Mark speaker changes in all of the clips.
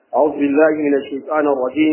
Speaker 1: أعوذ بالله من الشيطان الرجيم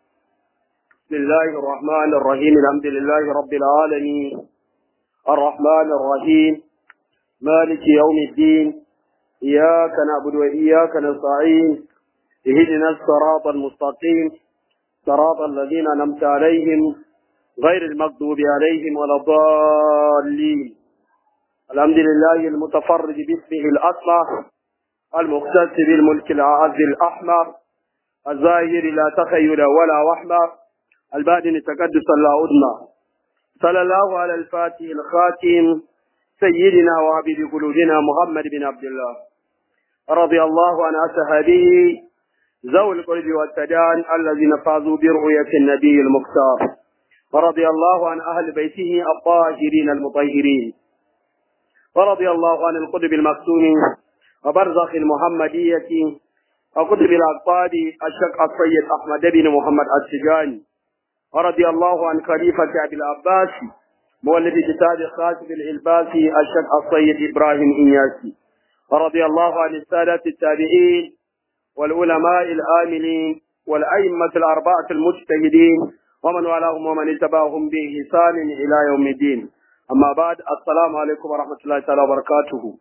Speaker 1: بسم الله الرحمن الرحيم الحمد لله رب العالمين الرحمن الرحيم مالك يوم الدين إياك نعبد وإياك نستعين اهدنا الصراط المستقيم صراط الذين أنعمت عليهم غير المغضوب عليهم ولا الضالين الحمد لله المتفرد باسمه الأصلح المختص بالملك العز الأحمر الظاهر لا تخيل ولا وحمة البادن تقدس لا أدنى صلى الله على الفاتح الخاتم سيدنا وعبد قلوبنا محمد بن عبد الله رضي الله عن أصحابه ذوي القرب والتدان الذين فازوا برؤية النبي المختار ورضي الله عن أهل بيته الطاهرين المطهرين ورضي الله عن القطب المكتوم وبرزخ المحمدية وقطب الأقطاب الشق السيد أحمد بن محمد السجاني ورضي الله عن خليفة أبي العباس مؤلف كتاب خاتم الإلباسي الشق السيد إبراهيم إياسي ورضي الله عن السادة التابعين والعلماء الآمنين والأئمة الأربعة المجتهدين ومن والاهم ومن اتبعهم بإحسان إلى يوم الدين amma ba assalamu alaikum wa rahmatullahi ta'ala wa barakatuhu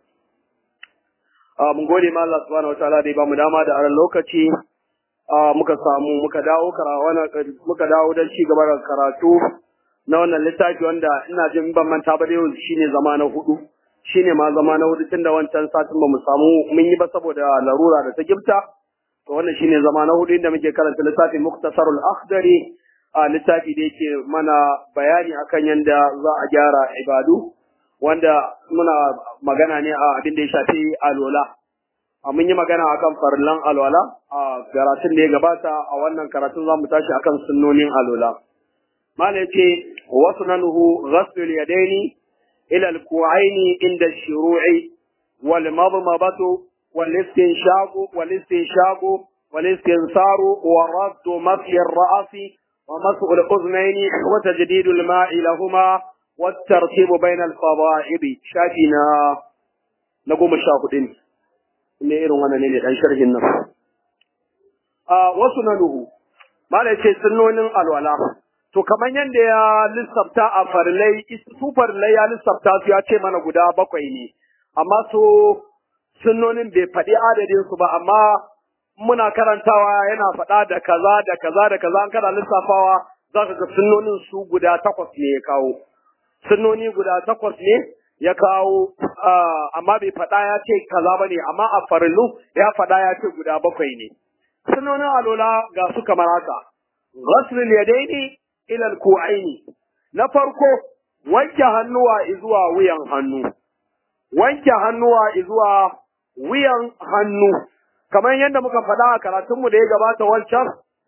Speaker 1: mun gode ma Allah subhanahu wa ta'ala da ya bamu dama da aran lokaci muka samu muka dawo muka dawo don ci gaba da karatu na wannan littafi wanda ina jin ban manta ba da yau shine zama na hudu shine ma zama na hudu tunda wancan satin ba mu samu mun yi ba saboda larura da ta gifta to wannan shine zama na hudu inda muke karanta littafin muktasarul akhdari a littafi da yake mana bayani akan yadda za a gyara ibadu wanda muna magana ne a abin da ya shafi alola a mun yi magana akan farillan alwala a karatun da ya gabata a wannan karatun za mu tashi akan sunnonin alola mala yace wasu nanuhu ghaslul yadaini ila alku'aini inda shuru'i wal madmadatu wal istinshaqu wal istinshaqu wal istinsaru wa raddu mafyi ar-ra'si ومسح الأذنين وتجديد الماء لهما والترتيب بين الفضائب شافنا نقوم الشاهدين ne irin wannan ne dan sharhin nan a wasu nanuhu malai ce sunnonin alwala to kaman yanda ya lissafta a farlai su farlai ya lissafta su ya ce mana guda bakwai ne amma so sunnonin bai faɗi adadin su ba amma muna karantawa yana faɗa da kaza da kaza da kaza an kana lissafawa za ka ga sunnonin su guda takwas ne ya kawo sunnoni guda takwas ne ya kawo amma bai faɗa ya ce kaza ba ne amma a farillu ya faɗa ya ce guda bakwai ne sunnonin alola ga su kamar haka ghaslul yadaini ila alku'aini na farko wanke hannuwa zuwa wuyan hannu wanke hannuwa zuwa wuyan hannu kamar yadda muka faɗa a karatunmu da ya gabata wancan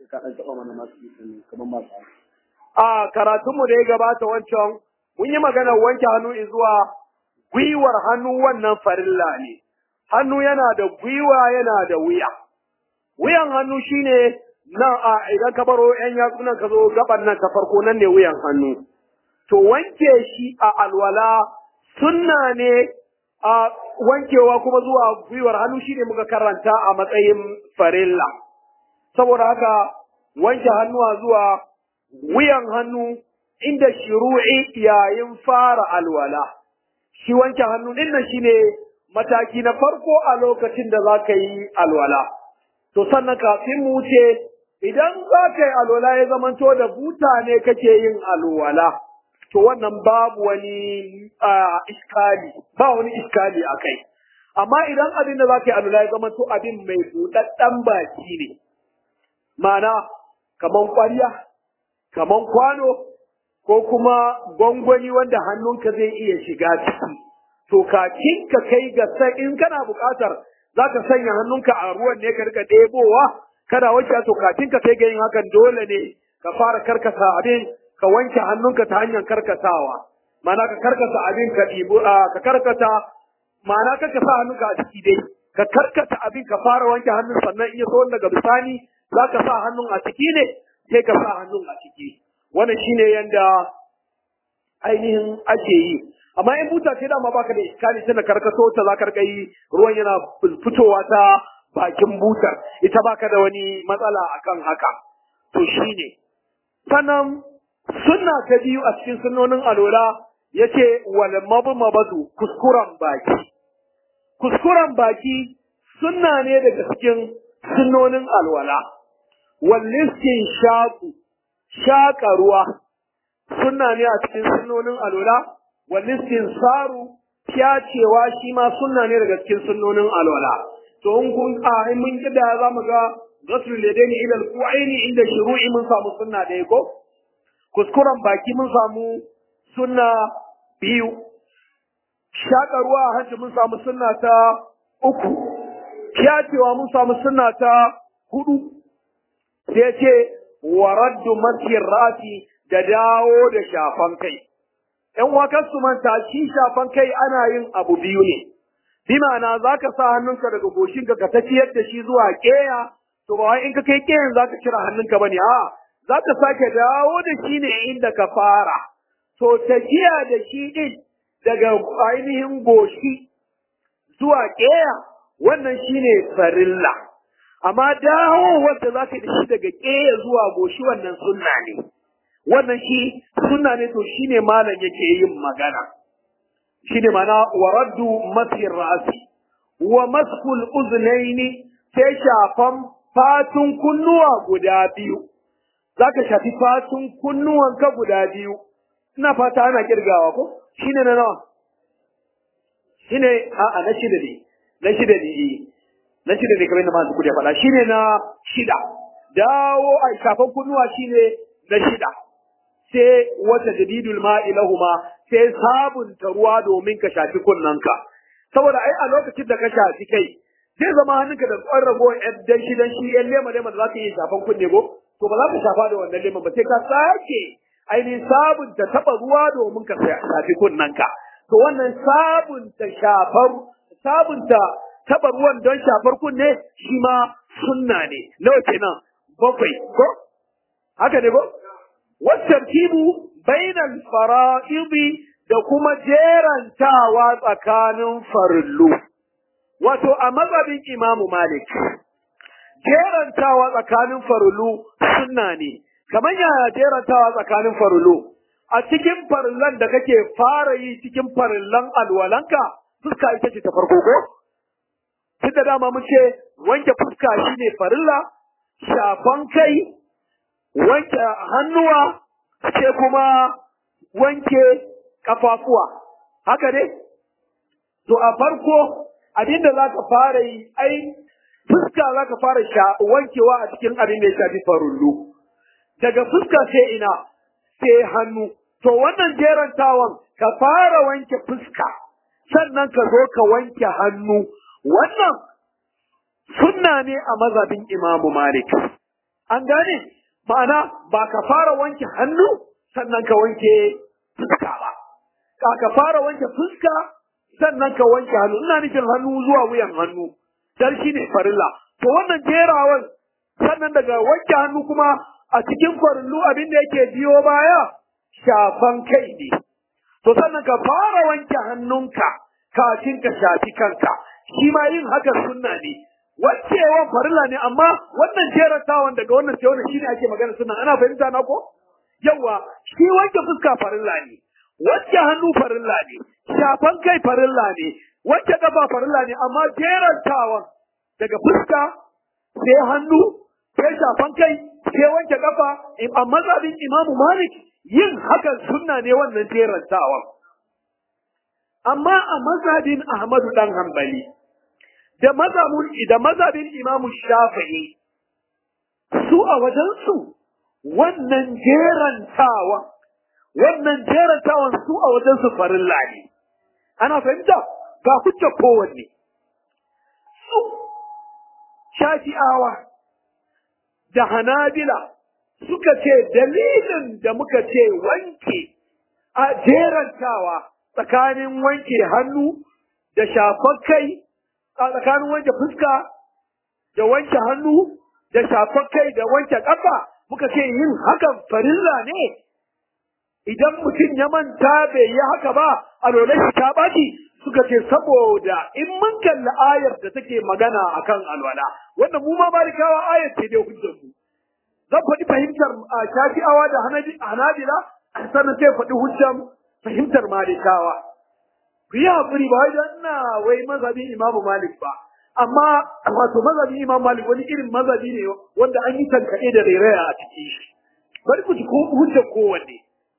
Speaker 1: a karatunmu da ya gabata wancan mun yi maganar wanke hannu zuwa gwiwar hannu wannan farilla ne hannu yana da gwiwa yana da wuya wuyan hannu shine nan a idan ka baro yan yatsunan ka zo gaban nan ta farko nan ne wuyan hannu to wanke shi a alwala sunna ne a wankewa kuma zuwa gwiwar hannu shine muka karanta a matsayin farilla saboda haka wanke hannuwa zuwa wuyan hannu inda shiru'i yayin fara alwala shi wanke hannu din nan shine mataki na farko a lokacin da za ka yi alwala to sannan kafin mu wuce idan za ka yi alwala ya zamanto da buta ne kake yin alwala to wannan babu wani iskali ba wani iskali a kai amma idan abin da za ka yi alula ya zama to abin mai buɗaɗɗen baki ne mana kaman ƙwarya kaman kwano ko kuma gwangwani wanda hannunka zai iya shiga ciki to kakin ka kai ga sai in kana buƙatar za ka sanya hannunka a ruwan ne ka rika ɗebowa kana wanke to kafin ka kai ga yin hakan dole ne ka fara karkasa abin ka wanke hannunka ta hanyar karkatawa ma'ana ka karkata abin ka ɗibo ka karkata ma'ana ka sa hannunka a ciki dai ka karkata abin ka fara wanke hannun sannan in ya so daga bisani za ka sa hannun a ciki ne sai ka sa hannun a ciki wannan shine yanda ainihin ake yi amma in buta ce dama baka da iskali tana karkato ta za ka yi ruwan yana fitowa ta bakin butar ita baka da wani matsala akan haka to shine sannan sunna ta biyu a cikin sunnonin alola yace wal mabmabatu kuskuren baki kuskuren baki sunna ne daga cikin sunnonin alwala wal shaku shaka ruwa sunna ne a cikin sunnonin alola wal saru cewa shi ma sunna ne daga cikin sunnonin alwala to in kun a in mun kida za mu ga ghaslu ladaini ila alqu'aini inda shuru'i mun samu sunna da ko kuskuren baki mun samu sunna biyu shaka ruwa a hanci mun samu sunna ta uku cewa mun samu sunna ta hudu sai ce wa raddu masjid rati da dawo da shafan kai ‘yan wakan su manta shi shafan kai ana yin abu biyu ne, bi ma'ana za ka sa hannunka daga goshinka ka tafiyar da shi zuwa ƙeya, to ba wai in ka kai ƙeyan za ka cire hannunka ba ne, a za ka sake dawo da shi ne inda ka fara. To tafiya da shi ɗin daga ainihin goshi zuwa ƙeya, wannan shi ne farilla. Amma dawo wanda za ka da shi daga ƙeya zuwa goshi wannan sunna ne. wannan shi sunna ne to shine malam yake yin magana shine mana waraddu masir ra'si wa maskul uznaini sai shafan fatun kunnuwa guda biyu zaka shafi fatun kunnuwan ka guda biyu ina fata ana kirgawa ko shine na nawa shine a a na shida ne na shida ne na shida ne kamar yadda masu kudi faɗa shine na shida dawo a shafan kunnuwa shine na shida sai wata jadidul ma'i lahuma sai sabunta ruwa domin ka shafi kunnanka saboda ai a lokacin da ka shafi kai zai zama hannunka da tsawon ragowar yan dan shi dan shi yan lema lema da za ka yi shafan kunne ko to ba za ka shafa da wannan leman ba sai ka sake ainihin sabunta taɓa ruwa domin ka shafi kunnanka to wannan sabunta shafar sabunta taɓa ruwan don shafar kunne shi ma sunna ne nawa kenan bakwai ko haka ne ko wattartibu bainal fara'idi da kuma jerantawa tsakanin farillu wato a mazhabin imamu malik jerantawa tsakanin farillu sunna ne kamar yaya jerantawa tsakanin farillu a cikin farillan da kake fara yi cikin farillan alwalanka fuska ita ce ta farko ko tun da dama mun ce wanke fuska shine farilla shafan kai wanke hannuwa sai kuma wanke kafafuwa haka ne to a farko abinda za ka fara yi ai fuska za ka fara wankewa a cikin abin da ya shafi farullu daga fuska sai ina sai hannu to wannan jerantawan ka fara wanke fuska sannan ka zo ka wanke hannu wannan sunna ne a mazhabin imamu malik an gane ma'ana ba ka fara wanke hannu sannan ka wanke fuska ba ka ka fara wanke fuska sannan ka wanke hannu ina nufin hannu zuwa wuyan hannu dan shine farilla to wannan jerawan sannan daga wanke hannu kuma a cikin farillu abin da yake biyo baya shafan kai ne to sannan ka fara wanke hannunka kafin ka shafi kanka shi ma yin haka sunna ne wancewan farilla ne amma wannan jerantawan daga wannan sai wannan shine ake magana sunna ana fahimta na ko yawa shi wanke fuska farilla ne wanke hannu farilla ne shafan kai farilla ne wanke kafa farilla ne amma jerantawan daga fuska sai hannu sai shafan kai sai wanke kafa a mazhabin imamu malik yin hakan sunna ne wannan jerantawan amma a mazhabin ahmadu dan hanbali da mazhabin da mazhabin imamu shafi'i su a wajensu wannan jerantawa wannan jerantawan su a wajensu farilla ne ana fahimta ga hujja kowanne su shafi'awa da hanabila suka ce dalilin da muka ce wanke a jerantawa tsakanin wanke hannu da shafar kai a tsakanin wanke fuska da wanke hannu da shafar kai da wanke ƙafa muka ce yin hakan farilla ne idan mutum ya manta bai yi haka ba a lole shi ta ɓaci
Speaker 2: suka ce saboda in mun kalli ayar da take magana akan alwala wannan mu ma malikawa ayar ce dai hujjar mu zan faɗi fahimtar shafi'awa da hanabila sannan sai faɗi hujjar fahimtar malikawa ku yi haƙuri ba wajen na wai mazhabin imamu malik ba amma wato mazhabin imam malik wani irin mazhabi ne wanda an yi tankaɗe da rairaya a cikin shi bari ku ji hujjar kowanne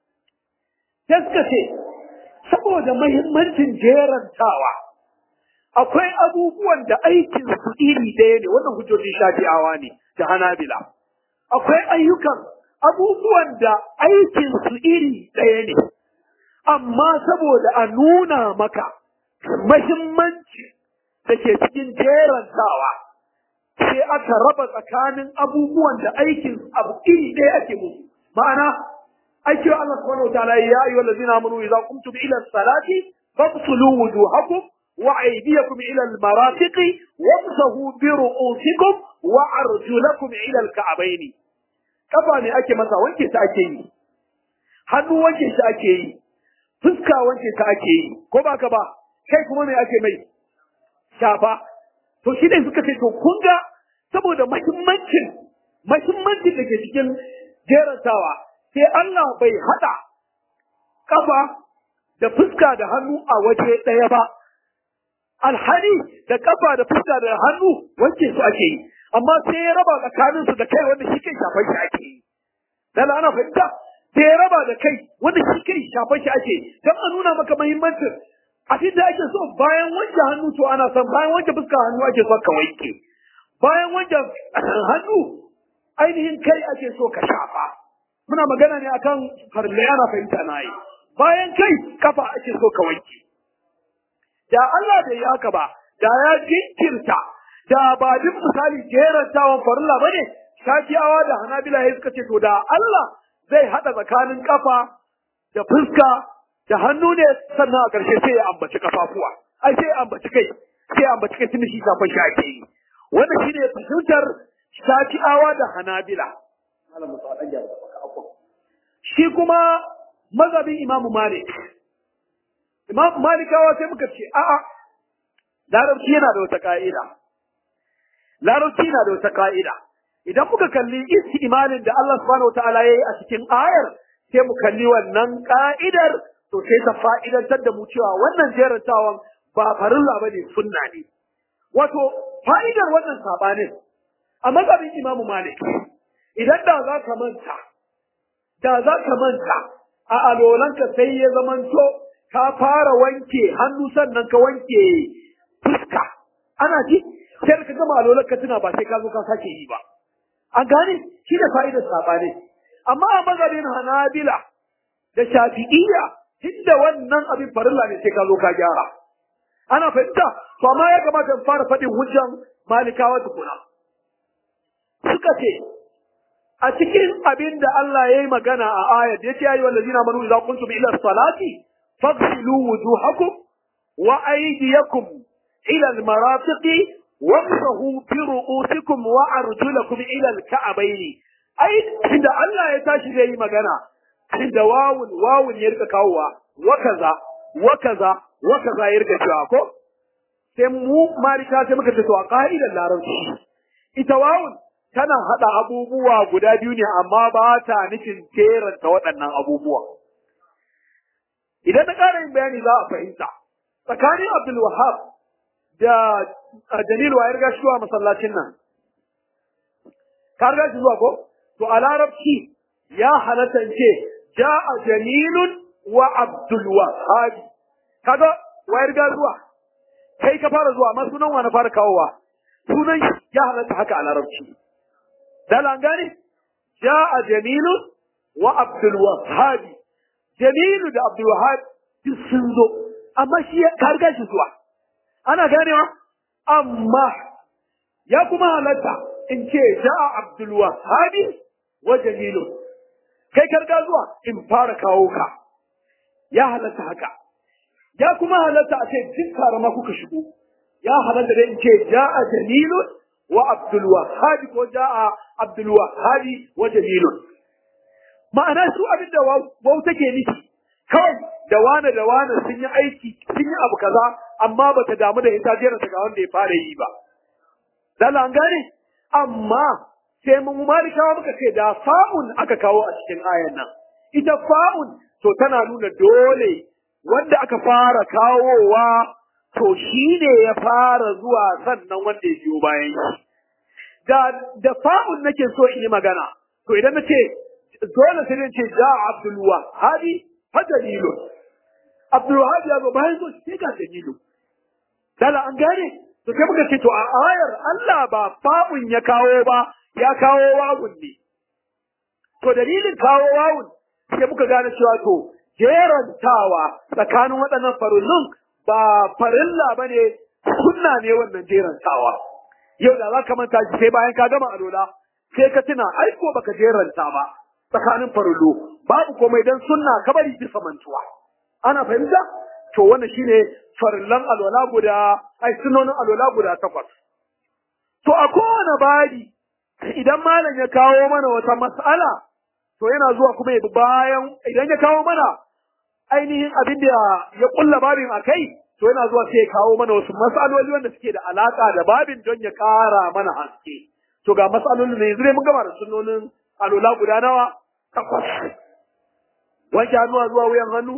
Speaker 2: sai suka ce saboda mahimmancin jerantawa akwai abubuwan da aikin su iri ɗaya ne wannan hujjojin shafi'awa ne da hanabila akwai ayyukan abubuwan da aikin su iri ɗaya ne amma saboda a nuna maka mahimmanci da ke cikin jerantawa sai aka raba tsakanin abubuwan da aikin abu iri ɗaya ake musu ma'ana aiki wa Allah subhanahu wataala ya ayyuha allazina amanu idza qumtum ila as-salati faghsulu wujuhakum wa aydiyakum ila al-marafiqi wamsahu bi ru'usikum wa arjulakum ila al-ka'bayn kafa ne ake masa wanke ta ake yi hannu wanke ta ake yi fuska wanke ta ake yi ko ba ka ba kai kuma me ake mai shafa to shi ne suka ce to kun ga saboda mahimmancin mahimmancin da ke cikin jerantawa sai Allah bai hada kafa da fuska da hannu a waje ɗaya ba alhali da kafa da fuska da hannu wanke su ake yi amma sai ya raba tsakanin su da kai wanda shi kai shafan shi ake yi dan ana fahimta sai ya raba da kai wanda shi kai shafan shi ake yi dan a nuna maka muhimmancin abin da ake so bayan wanke hannu to ana son bayan wanke fuska hannu ake so ka wanke bayan wanke hannu ainihin kai ake so ka shafa muna magana ne akan farle ana fahimta na yi bayan kai kafa ake so ka wanke da Allah bai yi haka ba da ya jinkirta da ba duk misali jerantawan farilla bane shafiyawa da hanabila ya suka ce to da Allah zai hada tsakanin kafa da fuska da hannu ne sannan a ƙarshe sai ya ambaci kafafuwa ai sai ya ambaci kai sai ya ambaci kai tun shi shafan shi ake yi wannan shine fahimtar shafi'awa da hanabila shi kuma mazhabin imamu malik imamu malikawa sai muka ce a'a larabci yana da wata ka'ida larabci yana da wata ka'ida idan muka kalli istimalin da Allah subhanahu wataala yayi a cikin ayar sai mu kalli wannan ka'idar to sai ta fa'idantar da mu cewa wannan jerantawan ba farilla bane sunna ne wato fa'idar wannan sabanin a mazhabin Imam Malik idan da za ka manta da za ka manta a alolanka sai ya zamanto ka fara wanke hannu sannan ka wanke fuska ana ji sai ka gama alolanka tuna ba sai ka zo ka sake yi ba an gane shi da fa'idar sabanin amma a mazhabin Hanabila da Shafi'iyya tunda wannan abin farilla ne sai ka zo ka gyara ana fahimta to amma ya kamata in fara faɗin hujjan malikawa tukuna suka ce a cikin abin da Allah ya yi magana a ayat ya ce ayyuhal ladina amanu idza kuntum ila salati faghsilu wujuhakum wa aydiyakum ila al-marafiqi wamsahu bi ru'usikum wa arjulakum ila al-ka'bayn ai inda Allah ya tashi zai yi magana da wawun wawun ya rika kawowa wa kaza wa kaza wa kaza ya rika cewa ko sai mu marika sai muka ce to a ka'idar larabci ita wawun tana hada abubuwa guda biyu ne amma ba ta nufin jeranta waɗannan abubuwa idan na ƙara yin bayani za a fahimta tsakanin Abdul Wahab da Jalilu wa ya riga shi masallacin nan ka riga shi zuwa ko to a larabci ya halatta ce ja'a Jamilun wa Abdul Wahhab kaga wayar ga zuwa kai ka fara zuwa amma sunan wa na fara kawowa sunan ya halatta haka a larabci dala an gane ja'a Jamilun wa Abdul Wahhab Jamilu da Abdul Wahhab duk sun zo amma shi ka riga shi zuwa ana ganewa amma ya kuma halatta in ce ja'a Abdul Wahhab wa Jamilun kai karga zuwa in fara kawo ka ya halatta haka ya kuma halatta a ce duk tare ma kuka shigo ya halatta dai in ce ja'a jamilun wa abdul wahhab ko ja'a abdul wahhab wa jamilun ma'ana su abin da wau take nufi kawai da wane da wane sun yi aiki sun yi abu kaza amma bata damu da ita jera ga wanda ya fara yi ba dala an gane amma sai mun malikawa muka ce da fa'un aka kawo a cikin ayan nan ita fa'un to tana nuna dole wanda aka fara kawowa to shi ne ya fara zuwa sannan wanda ya biyo bayan shi da da fa'un nake so in yi magana to idan na ce dole sai ne ce ja Abdul Wahhabi fa dalilu Abdul Wahhabi ya zo bayan so sai ga dalilu dala an gane to sai muka ce to a ayar Allah ba fa'un ya kawo ba ya kawo wawun ne to dalilin kawo wawun sai muka gane cewa to jerantawa tsakanin waɗannan farullun ba farilla bane sunna ne wannan jerantawa yau da za ka manta shi sai bayan ka gama alola sai ka tuna ai ko baka jeranta ba tsakanin farullo babu komai dan sunna ka bari bisa mantuwa ana fahimta to wannan shine farillan alola guda ai sunonin alola guda takwas to a kowane bari idan malam ya kawo mana wata mas'ala to yana zuwa kuma ya bayan idan ya kawo mana ainihin abin da ya kulla babin a kai to yana zuwa sai ya kawo mana wasu mas'aloli wanda suke da alaka da babin don ya kara mana haske to ga mas'alolin ne yanzu dai mun gama da sunnonin alola guda nawa takwas wanke hannuwa zuwa wuyan hannu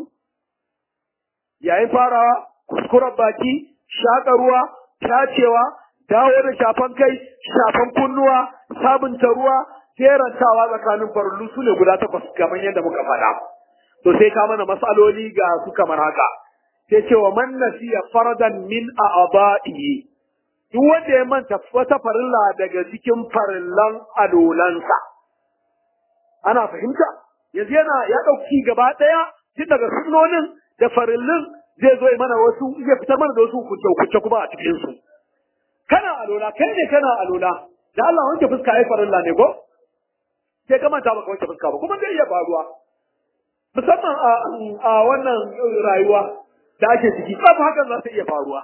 Speaker 2: yayin farawa kuskuren baki shaƙa ruwa tacewa dawo da shafan kai shafan kunnuwa sabunta ruwa jerantawa tsakanin farullu su ne guda takwas kamar yadda muka faɗa to sai ka mana matsaloli ga su kamar haka sai ce wa man nasiya faradan min a'da'ihi duk wanda ya manta wata farilla daga cikin farillan alolansa ana fahimta yanzu yana ya ɗauki gaba ɗaya tun daga sunnonin da farillin zai zo mana wasu zai fitar mana da wasu hukunce kuma a cikin su kana alola kai ne kana alola da Allah wanke fuska ai farilla ne ko sai ka manta baka wanke fuska ba kuma zai iya faruwa musamman a wannan rayuwa da ake ciki babu hakan za ta iya faruwa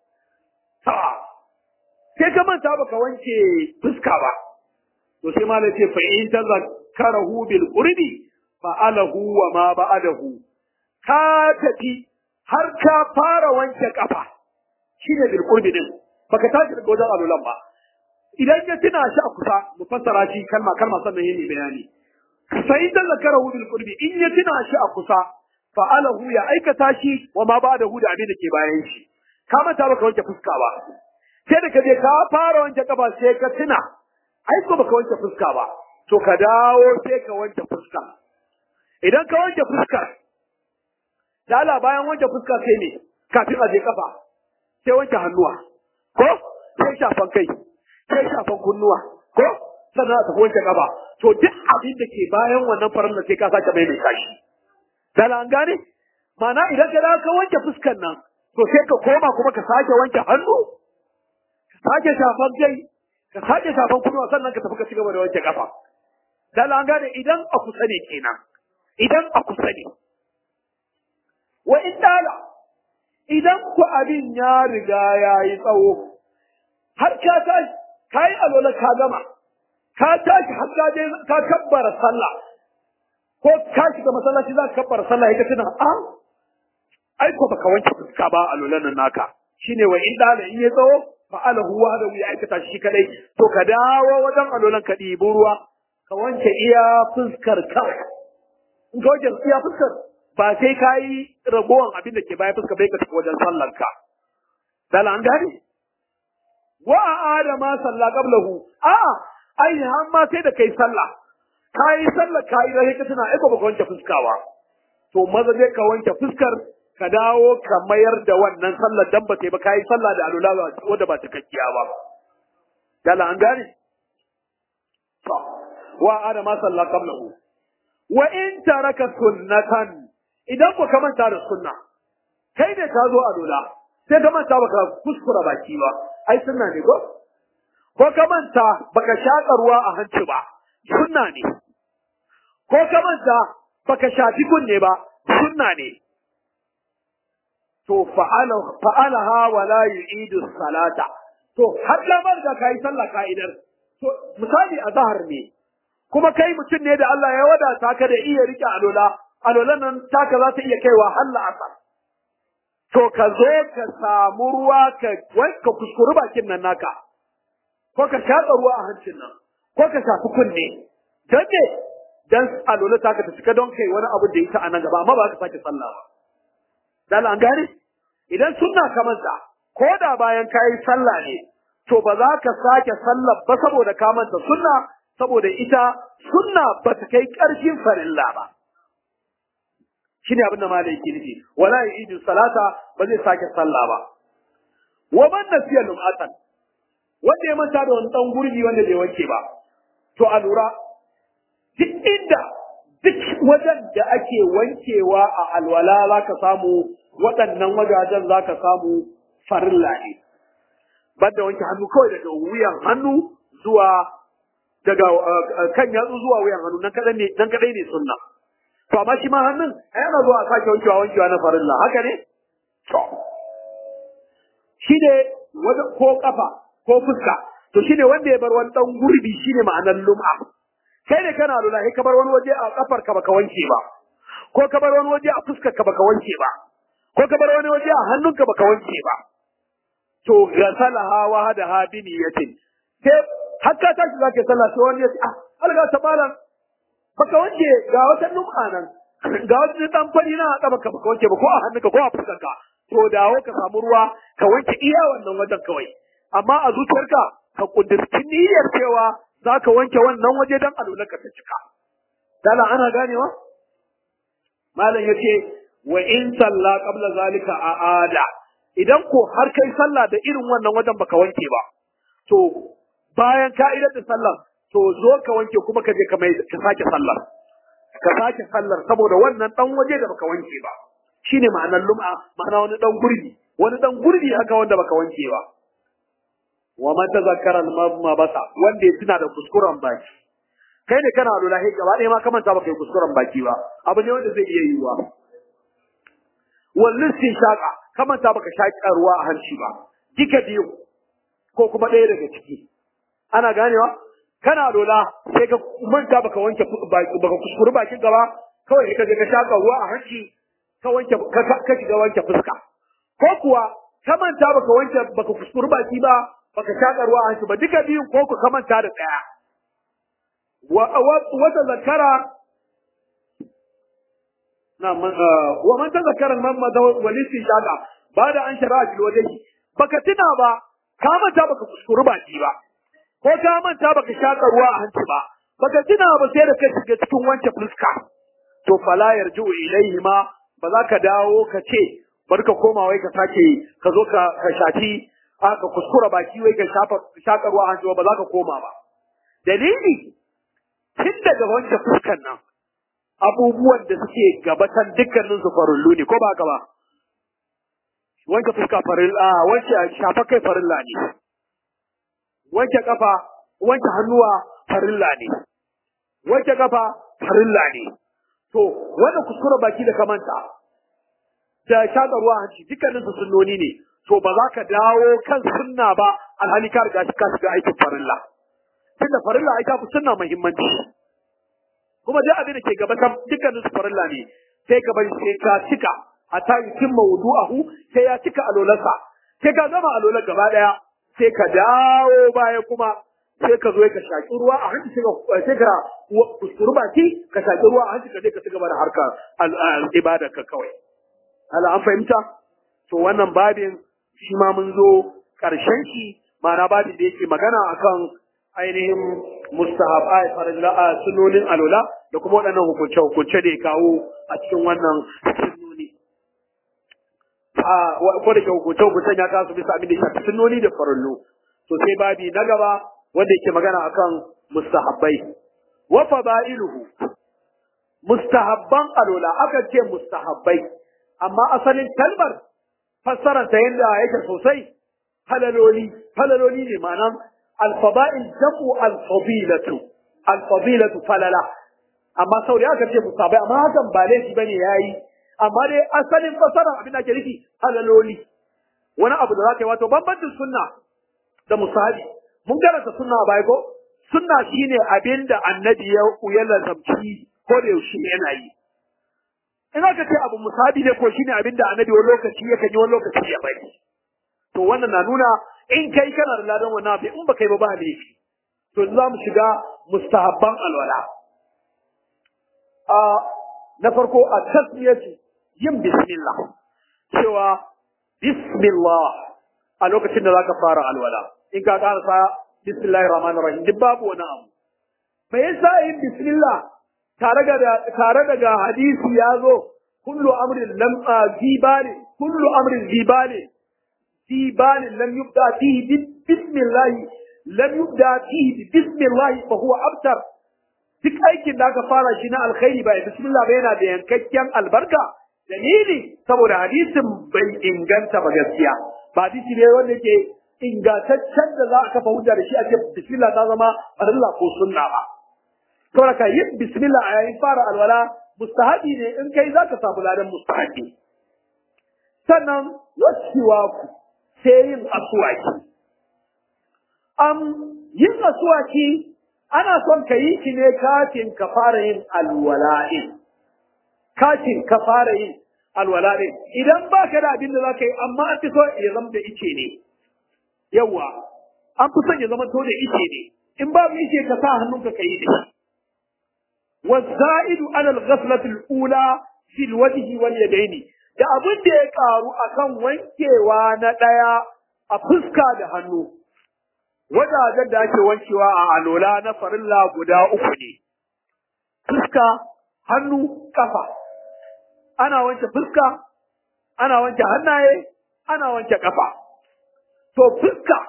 Speaker 2: sai ka manta baka wanke fuska ba to sai malai ce fa in tazakkarahu bil qurbi fa alahu wa ma ba'dahu ka tafi har ka fara wanke kafa shine bil qurbi din baka tashi daga wajen alulan ba idan ya tuna shi a kusa mu fassara shi kalma kalma sannan yayi bayani fa in tazakkarahu bil qurbi in ya tuna shi a kusa fa alahu ya aikata shi wa ma ba'dahu da abin da ke bayan shi ka manta baka wanke fuska ba sai da ka je ka fara wanke kafa sai ka tuna ai ko baka wanke fuska ba to ka dawo sai ka wanke fuska idan ka wanke fuskar dala bayan wanke fuska sai ne kafin a je kafa sai wanke hannuwa ko sai shafan kai sai shafan kunnuwa ko sannan a tafi wanke kafa to duk abin da ke bayan wannan farin da sai ka sake mai mai kashi dala an gane Mana idan ka dawo ka wanke fuskar nan to sai ka koma kuma ka sake wanke hannu sake shafan kai ka sake shafan kunnuwa sannan ka tafi ka cigaba da wanke kafa dan an gane idan a kusa ne kenan idan a kusa ne wa in dala idan ku abin ya riga ya yi tsawo har ka tashi ka yi alola ka gama ka tashi har ka je ka kabbara sallah ko ka shiga masallaci za ka kabbara sallah ya tuna a ai ko baka wanke fuska ba alolan nan naka shine wa in dala in ya tsawo fa'alahu wahdahu ya aikata shi kadai to ka dawo wajen alolan ka ɗibi ruwa ka wanke iya fuskar ka in ka wanke iya fuskar ba sai ka yi ragowar abin da ke bayan fuskar bai ka tafi wajen sallar ka dala an gane wa a adama salla qablahu a ai har ma sai da kai sallah ka yi sallar ka yi rahe ka tuna ai ba ka wanke fuskawa to maza zai ka wanke fuskar ka dawo ka mayar da wannan sallar dan ba sai ba kai sallah da alula wanda ba cikakkiya ba dala an gane to wa adama salla qablahu wa in taraka sunnatan idan ku manta da sunna kai ne ka zo alula sai ka manta baka kuskura baki ba ai sunna ne ko ko ka manta baka shaƙa ruwa a hanci ba sunna ne ko ka manta baka shafi kunne ba sunna ne to fa'alaha wa la yu'idu salata to har lamar da kai sallah ka'idar to misali a zahar ne kuma kai mutum ne da Allah ya wadata ka da iya rike alola alwalan nan taka za ta iya kaiwa har la'asar to ka zo ka samu ruwa ka ka kuskuri bakin nan naka ko ka shaƙa ruwa a hancin nan ko ka shafi kunne don me dan alwala taka ta cika don kai wani abu da ita a nan gaba amma ba ka sake sallah ba dan an gane idan sunna ka manta ko da bayan kayi sallah ne to ba za ka sake sallah ba saboda ka manta sunna saboda ita sunna ba ta kai ƙarfin farilla ba shine abin da malai yake nufi wala yidu salata ba zai sake sallah ba wa man nasiya lum'atan wanda ya manta da wani dan gurbi wanda bai wanke ba to a lura duk inda duk wajen da ake wankewa a alwala za ka samu waɗannan wajajen za ka samu farilla ne banda wanke hannu kawai daga wuyan hannu zuwa daga kan yatsu zuwa wuyan hannu nan kadai ne nan kadai ne sunna to amma shi ma hannun ai ana zuwa a sake wankewa wankewa na farilla haka ne to shi ne wanda ko kafa ko fuska to shi ne wanda ya bar wani dan gurbi shi ne ma'anar lum'a kai ne kana lula sai ka bar wani waje a kafar ka baka wanke ba ko ka bar wani waje a fuskar ka baka wanke ba ko ka bar wani waje a hannunka baka wanke ba to gasalaha wa hada ha bi niyatin sai hakka tashi zaka sallah sai wani ya ce ah alga ta malam baka wanke ga wata lum'a nan ga wata dan fari na a baka baka wanke ba ko a hannunka ko a fuskarka to dawo ka samu ruwa ka wanke iya wannan wajen kawai amma a zuciyarka ka kudurci niyyar cewa za ka wanke wannan waje don alularka ta cika dala ana ganewa malam ya ce wa in salla qabla zalika a ada idan ko har kai sallah da irin wannan wajen baka wanke ba to bayan ka idar da sallah to zo ka wanke kuma ka je ka mai ka sake sallar ka sake sallar saboda wannan dan waje da baka wanke ba shine ma'anar lum'a ma'ana wani dan gurbi wani dan gurbi haka wanda baka wanke ba wa man tazakkara ma basa wanda ya tuna da kuskuren baki kai ne kana lura he gaba ɗaya ma ka manta baka yi kuskuren baki ba abu ne wanda zai iya yiwuwa wallin sin shaka ka manta baka shaƙa ruwa a hanci ba duka biyu ko kuma ɗaya daga ciki ana ganewa kana lola sai ka manta baka wanke baka kuskure bakin gaba kawai ka je ka shaka ruwa a hanci ka wanke ka shiga wanke fuska ko kuwa ka manta baka wanke baka kuskure baki ba baka shaka ruwa a hanci ba duka biyun ko ku ka manta da daya wa wata zakara na wa man tazakkara man madha walisi shaka ba da an shara fil wajhi baka tuna ba ka manta baka kuskure baki ba ko ka manta baka shaka ruwa a hanci ba baka tuna ba sai da ka shiga cikin wanke fuska to fala yarju ilaihi ma ba za ka dawo ka ce bari ka koma wai ka sake ka zo ka ka shafi ka kuskura baki wai ka shafa shaka ruwa a hanci ba za ka koma ba dalili tun daga wanke fuskan nan abubuwan da suke gabatan dukkanin su farullu ne ko ba ka ba wanke fuska farilla wanke shafa kai farilla ne wanke kafa wanke hannuwa farilla ne wanke kafa farilla ne to wannan kuskure baki da kamanta da shaƙa ruwa hanci dukkanin su sunnoni ne to ba za ka dawo kan sunna ba alhali ka riga ka shiga aikin farilla tunda farilla ai ta fi sunna muhimmanci kuma duk abin da ke gaba dukkanin su farilla ne sai ka bari sai ka cika hatta yutimma wudu'ahu sai ya cika alolarsa sai ka gama alolar gaba daya sai ka dawo baya kuma sai ka zo ka shaki ruwa a hanci sai ka kuskuru baki ka shaki ruwa a hanci ka je ka ci gaba da harkar ibadar ka kawai ala an fahimta to wannan babin shi ma mun zo karshen shi ma'ana babin da yake magana akan ainihin mustahabai farilla sunonin alola da kuma waɗannan hukunce hukunce da ya kawo a cikin wannan sunoni a ko da ke hukunce hukuncen ya kasu bisa abin da ya shafi sunoni da farillu to sai babi na gaba wanda yake magana akan mustahabbai wa fadailuhu mustahabban alola aka ce mustahabbai amma asalin kalmar fassarar ta yadda yake sosai falaloli falaloli ne ma'anan alfada'il jam'u alfadilatu alfadilatu falala amma sau da aka ce mustahabbai amma hakan ba laifi bane yayi amma dai asalin fassarar abin da ake nufi falaloli wani abu da za ka yi wato bambancin sunna da musahabi mun karanta sunna a baya ko sunna shine abin da annabi ya ya lazamci ko da yaushe yana yi in aka ce abu musabi ne ko shine abin da annabi wani lokaci ya kan yi wani lokaci ya bari to wannan na nuna in kai kana da ladan wannan abin in baka yi ba ba laifi to za mu shiga mustahabban alwala a na farko a tasmiyati yin bismillah cewa bismillah a lokacin da zaka fara alwala in ka karasa bismillahir rahmanir rahim duk babu wani abu me yasa yin bismillah tare da tare daga hadisi ya zo kullu amrin lam zibali kullu amrin zibali zibali lam yubda fihi bismillah lam yubda fihi bismillah fa huwa abtar duk aikin da aka fara shi na alkhairi ba bismillah ba yana da yankakken albarka dalili saboda hadisin bai inganta ba gaskiya ba hadisi ne wanda ke ingantaccen da za a kafa hujja da shi a ce bismillah ta zama farilla ko sunna ba saboda ka yi bismillah a yayin fara alwala mustahabi ne in kai zaka samu ladan mustahabi sannan wasiwa ku sai yin aswaki am yin aswaki ana son ka yi shi ne kafin ka fara yin alwala'in kafin ka fara yin alwala'in idan ba ka da abin da za ka yi amma an fi so ya zama da ice ne yawa an fi son ya zama to da ice ne in ba mu ice ka sa hannunka ka yi da shi والزائد على الغسلة الأولى في الوجه واليدين da abin da ya karu akan wankewa na ɗaya a fuska da hannu wajajen da ake wankewa a alola na farilla guda uku ne fuska hannu kafa ana wanke fuska ana wanke hannaye ana wanke kafa to fuska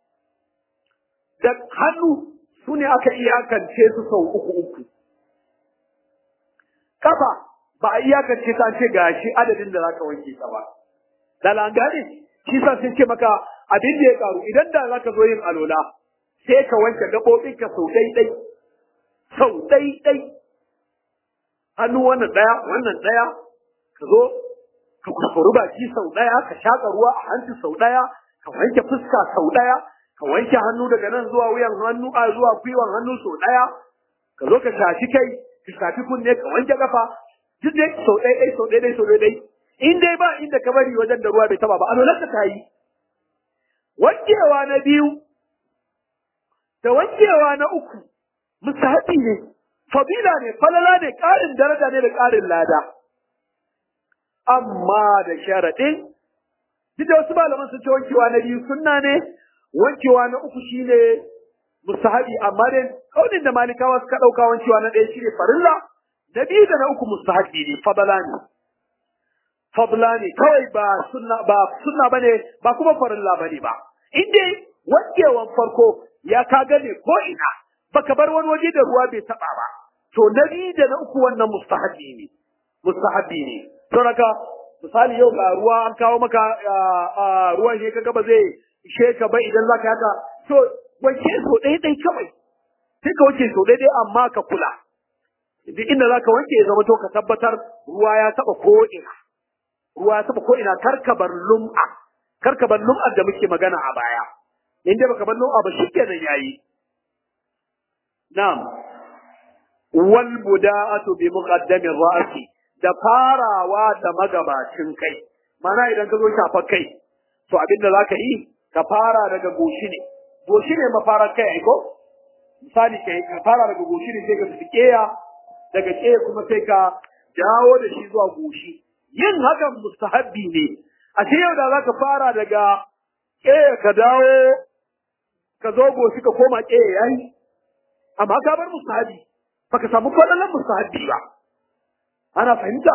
Speaker 2: da hannu su ne aka iyakance su sau uku uku kafa ba a iyakance ta ce ga shi adadin da za ka wanke ta ba. Da langane, shi sa sun ce maka abin da ya karu idan da za ka zo yin alola sai ka wanke gaɓoɓinka sau ɗai-ɗai, sau ɗai-ɗai. Hannu wannan ɗaya, wannan ɗaya, ka zo ka kuskuru baki sau ɗaya, ka shaƙa ruwa a hanci sau ɗaya, ka wanke fuska sau ɗaya, ka wanke hannu daga nan zuwa wuyan hannu a zuwa gwiwan hannu sau ɗaya, ka zo ka shafi kai, ka shafi kunne, ka wanke kafa, duk dai sau ɗaya ɗai sau ɗaya ɗai sau ɗaya ɗai in dai ba inda ka bari wajen da ruwa bai taba ba a ta yi wankewa na biyu da wankewa na uku musahabi ne fabila ne falala ne ƙarin daraja ne da ƙarin lada amma da sharaɗin duk da wasu malaman sun ce wankewa na biyu sunna ne wankewa na uku shine musahabi amma dai kaunin da malikawa suka ɗauka wancewa na ɗaya shine farilla na biyu da na uku mustahabi ne fadala ne fadla ne kawai ba sunna ba sunna bane ba kuma farilla bane ba in dai wankewan farko ya ka gane ko ina baka bar wani waje da ruwa bai taba ba to na biyu da na uku wannan mustahabi ne mustahabi ne to naka misali yau ga ruwa an kawo maka ruwan shi kaga ba zai ishe ka ba idan zaka haka to wanke so ɗaya ɗaya kawai sai ka wanke so ɗaya ɗaya amma ka kula duk inda za ka wanke ya zama to ka tabbatar ruwa ya taɓa ko'ina ruwa ya taɓa ko'ina kar ka bar lum'a kar ka bar lum'a da muke magana a baya in dai baka bar lum'a ba shikenan yayi na'am wal buda'atu bi muqaddamir ra'si da farawa da magabacin kai mana idan ka zo shafa kai to abinda za ka yi ka fara daga goshi ne goshi ne mafarar kai aiko misali kai ka fara daga goshi ne sai ka tafi keya daga keya kuma sai ka dawo da shi zuwa goshi yin hakan mustahabbi ne a ce yau da za ka fara daga keya ka dawo ka zo goshi ka koma keya yayi amma ka bar mustahabbi baka samu kwallon mustahabbi ba ana fahimta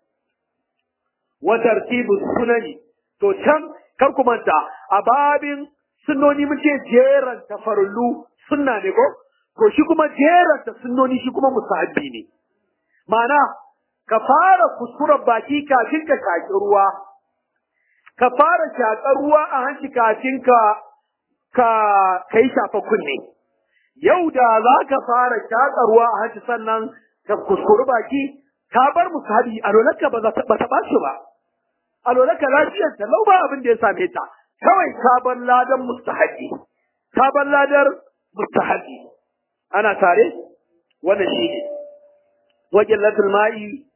Speaker 2: wa tartibu sunani to can kar ku manta a babin sunnoni mun ce jeran tafarullu sunna ne ko to shi kuma jeran ta sunnoni shi kuma musahabi ne ma'ana ka fara kuskuren baki kafin ka shaki ruwa ka fara shakar ruwa a hanci kafin ka ka kai shafa kunne yau da za ka fara shaka ruwa a hanci sannan ka kuskuri baki ka bar musahabi a lolarka ba ta ɓaci ba a lolarka lafiyar ta lau ba abin da ya same ta kawai ka bar ladan mustahabi ka bar ladar mustahabi ana tare wannan shi ne wajen latul ma'i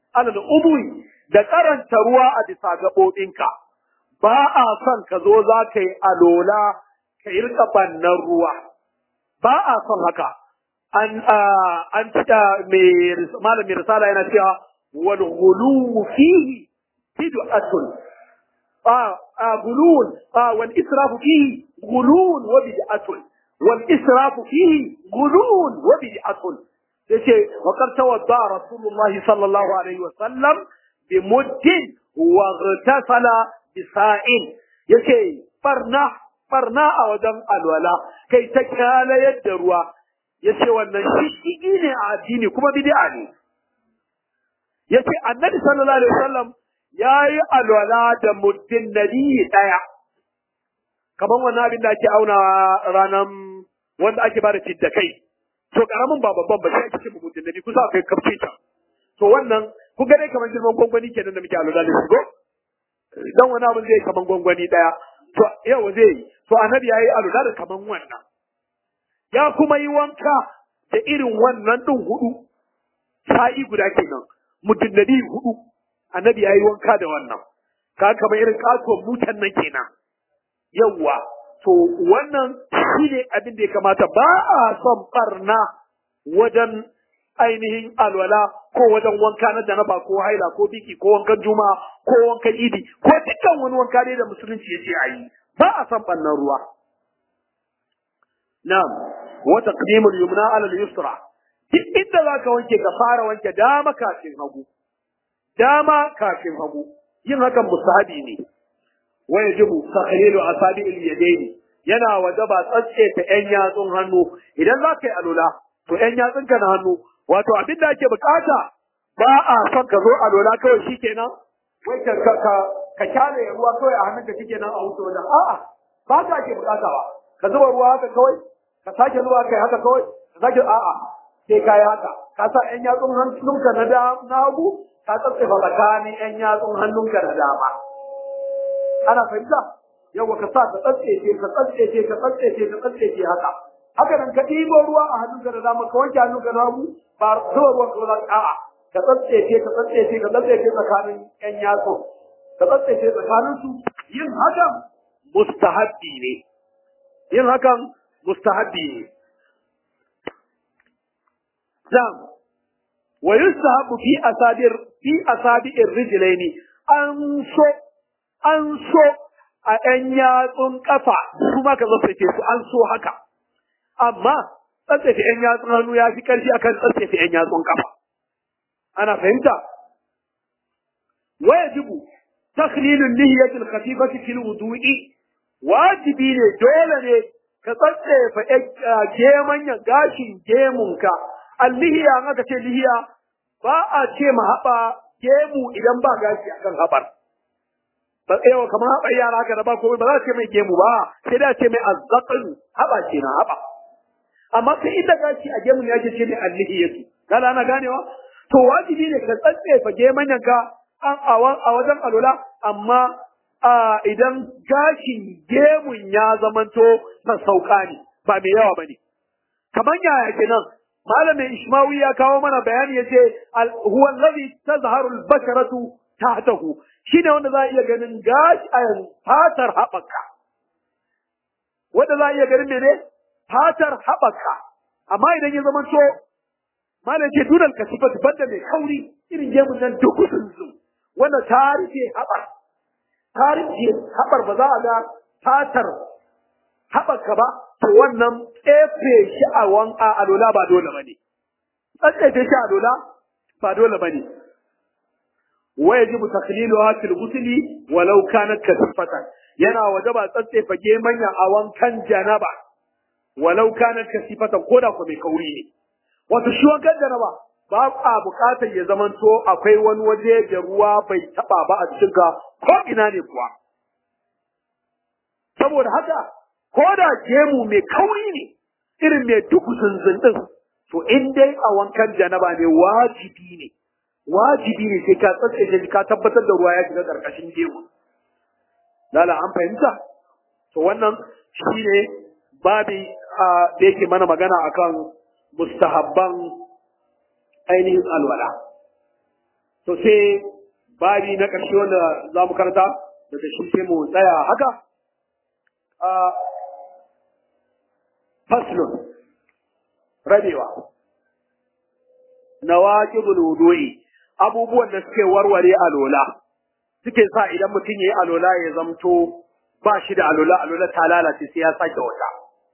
Speaker 2: alal udwi da karanta ruwa a bisa gaɓoɓinka ba a son ka zo za ka yi alola ka yi rika bannan ruwa ba a son haka an an cika mai malamin risala yana cewa wal ghulu fihi bid'atun a gulun wal israfu fihi gulun wa bid'atun wal israfu fihi gulun wa bid'atun yace wa qad tawadda rasulullahi sallallahu alaihi wa sallam bi muddin wa ghtasala bi sa'in yace farna farna a wajen alwala kai ta kyala yadda ruwa yace wannan shishigi ne a addini kuma bid'a ne yace annabi sallallahu alaihi wasallam yayi alwala da muddin nabi daya kaman wannan abin da ake auna ranan wanda ake bada da kai to karamin ba babban ba sai ake ce muddin nabi kusa kai kafce ta to wannan ku ga dai kaman girman gwangwani kenan da muke alwala da shi go dan wani abin zai kaman gwangwani daya to yau zai yi to annabi yayi alwala da kaman wannan ya kuma yi wanka da irin wannan din hudu sa'i guda kenan mutum da hudu annabi ya yi wanka da wannan ka kamar irin kasuwan mutan nan kenan yawwa to wannan shi ne abin da ya kamata ba a son barna wajen ainihin alwala ko wajen wanka na janaba ko haila ko biki ko wankan juma'a ko wankan idi ko dukkan wani wanka dai da musulunci ya ce a yi ba a son barnan ruwa na'am wa taqdimul yumna ala al-yusra duk inda za ka wanke ka fara wanke dama kafin hagu dama kafin hagu yin hakan musahabi ne wa yajibu takhlilu asabi al-yadayn yana wajaba tsatse ta yan yatsun hannu idan za ka yi alula to yan yatsun ka na hannu wato abin da ake bukata ba a son ka zo alula kawai shikenan wai ka ka ka kyale ruwa kawai a hannunka shikenan a wuce wajen a'a ba ka ake bukata ba ka zuba ruwa haka kawai ka sake zuwa kai haka kawai ka sake a'a sai ka yi haka ka sa ƴan yatsun hannunka na na hagu ka tsatsefa tsakanin ƴan yatsun hannunka na dama ana fahimta yawa ka sa ka tsatsece ka tsatsece ka tsatsece ka tsatsece haka haka nan ka ɗibo ruwa a hannunka da dama ka wanke hannunka na hagu ba zuwa ruwan ka za a'a ka tsatsece ka tsatsece ka tsatsece tsakanin ƴan yatsun ka tsatsece tsakanin su yin hakan mustahabbi ne yin hakan mustahabbi ne Na'am. Wa yustahabu fi asadir fi asabi'ir rijlaini an so an so a ɗan yatsun ƙafa su ma ka tsaftace su an so haka. Amma tsaftace ɗan yatsun hannu ya fi ƙarfi akan tsaftace ɗan yatsun ƙafa. Ana fahimta? Wa yajibu takhlilun nihiyatil khafifati fil wudu'i wajibi ne dole ne ka tsatsefa gemanyan gashin gemunka allihiya in aka ce lihiya ba a ce ma haɓa gemu idan ba gashi akan haɓar. Ba yawa kamar haɓar yara haka da ba komai ba za a ce mai gemu ba sai da ce mai azzaƙin haɓa ce na haɓa. Amma sai inda gashi a gemu ne ake ce ne allihiyatu. Kada ana ganewa? To wajibi ne ka tsatsefa gemanyanka a wajen alula amma idan gashin gemun ya zamanto sassauka ne ba mai yawa ba ne. Kamar yaya kenan malamin Ishmawi ya kawo mana bayani ya ce huwa allazi tazharu al-basharatu tahtahu shine wanda za a iya ganin gashi a fatar haɓaka wanda za a iya ganin mene fatar haɓaka amma idan ya zama to malam ce dunal kasifat banda mai kauri irin gemun nan dukusun zu wanda ta rufe haɓar ta rufe haɓar ba za a ga fatar haɓaka ba to wannan tsefe shi a wanka a lola ba dole ba ne. Tsefe shi a lola ba dole ba ne. Wa yajibu takhliluha fil ghusli walau kanat kasifatan yana wajaba tsatsefa gemanya a wankan janaba walau kanat kasifatan koda ko mai kauri ne. Wato shi wankan janaba ba a buƙatar ya zamanto akwai wani waje da ruwa bai taɓa ba a cikin ka ko ina ne kuwa. Saboda haka ko da gemu mai kauri ne irin mai duku zunzun to in dai a wankan janaba ne wajibi ne wajibi ne sai ka tsatsaye ka tabbatar da ruwa ya shiga karkashin gemu lala an fahimta to wannan shine babi da yake mana magana akan mustahabban ainihin alwala to sai babi na ƙarshe wanda za mu karanta daga shi sai mu tsaya haka a faslun rabewa nawaqibul wudu'i abubuwan da suke warware alola suke sa idan mutum yayi alola ya zamto ba shi da alola alola ta lalace sai ya sake wata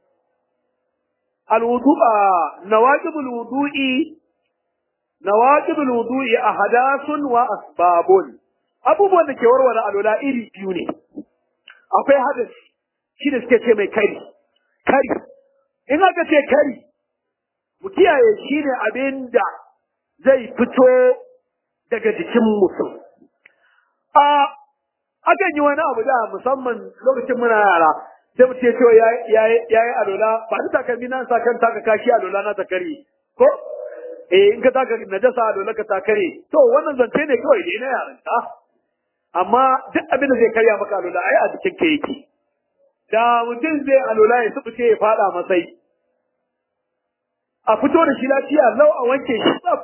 Speaker 2: alwudu'a nawaqibul wudu'i nawaqibul wudu'i ahadathun wa asbabun abubuwan da ke warware alola iri biyu ne akwai hadasi shi da suke ce mai kari kari in aka ce kari mu kiyaye shi ne abin da zai fito daga jikin mutum a akan yi wani abu da musamman lokacin muna yara sai mutum ya ce ya yi alola ba ta takalmi na sa kan taka kashi alola na ta kare ko eh in ka taka najasa alola ka ta kare to wannan zance ne kawai dai na yaran ta amma duk abin da zai karya maka alola ai a jikin ka yake da mutum zai alola ya subuce ya fada masai a fito da shi lafiya lau a wanke shi tsaf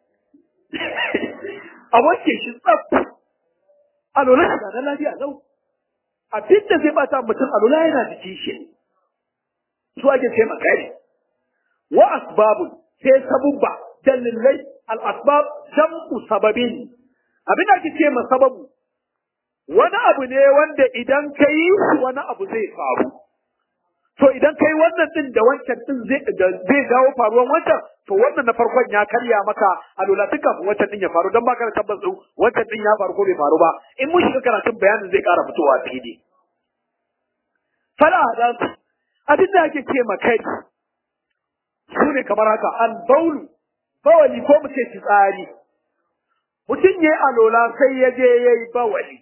Speaker 2: a wanke shi tsaf alola shi na lafiya lau abin da zai bata mutum alola yana jikin shi su ake ce makari wa asbabun sai sabubba dalilai al asbab jam'u sababin abin da ake ce ma sababu wani abu ne wanda idan ka yi wani abu zai faru. To idan ka yi wannan din da wancan din zai jawo faruwan wancan, to wannan na farkon ya karya maka a lula tun kafin wancan din ya faru don baka da tabbas din wancan din ya faru ko bai faru ba. In mun shiga karatun bayanin zai ƙara fitowa fili. Fala hadansu, abin da ake ce ma kai su ne kamar haka an baulu, bawali ko mu ce fitsari. Mutum ya yi alola sai ya je ya yi bawali.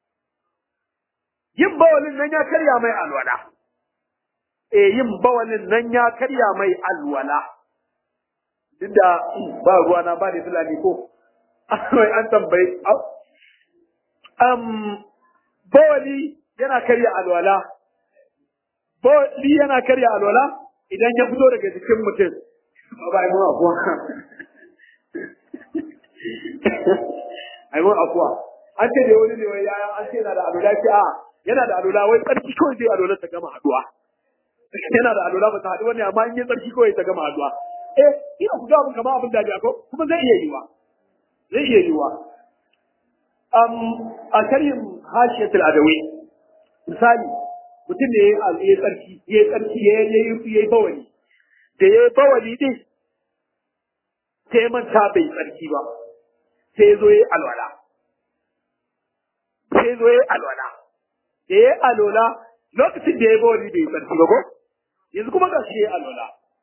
Speaker 2: yin bawalin nan ya karya mai alwala. E yin bawalin nan ya karya mai alwala. Duk da ba ruwa na ba da fulani ko, wai an tambayi, um, bawali yana karya alwala. Bawali yana karya alwala idan ya fito daga jikin mutum. Ba yi mun afuwa. Ai mun afuwa. An ce da wani ne wai yaya an ce na da alwala ce a yana da alula wai tsarki kawai zai alula ta gama haduwa yana da alula ba ta haɗu wani amma in yi tsarki kawai ta gama haduwa eh ina ku ga mun kama abin da ko kuma zai iya yiwa zai iya yiwa um a karim hashiyatul adawi misali mutum ne ya yi tsarki ya yi tsarki ya yi bawali da ya yi bawali din sai manta bai tsarki ba sai zo ya yi alwala sai zo ya yi alwala da ya alola lokacin da ya bawali bai tsarki ba ko yanzu kuma ga shi ya alola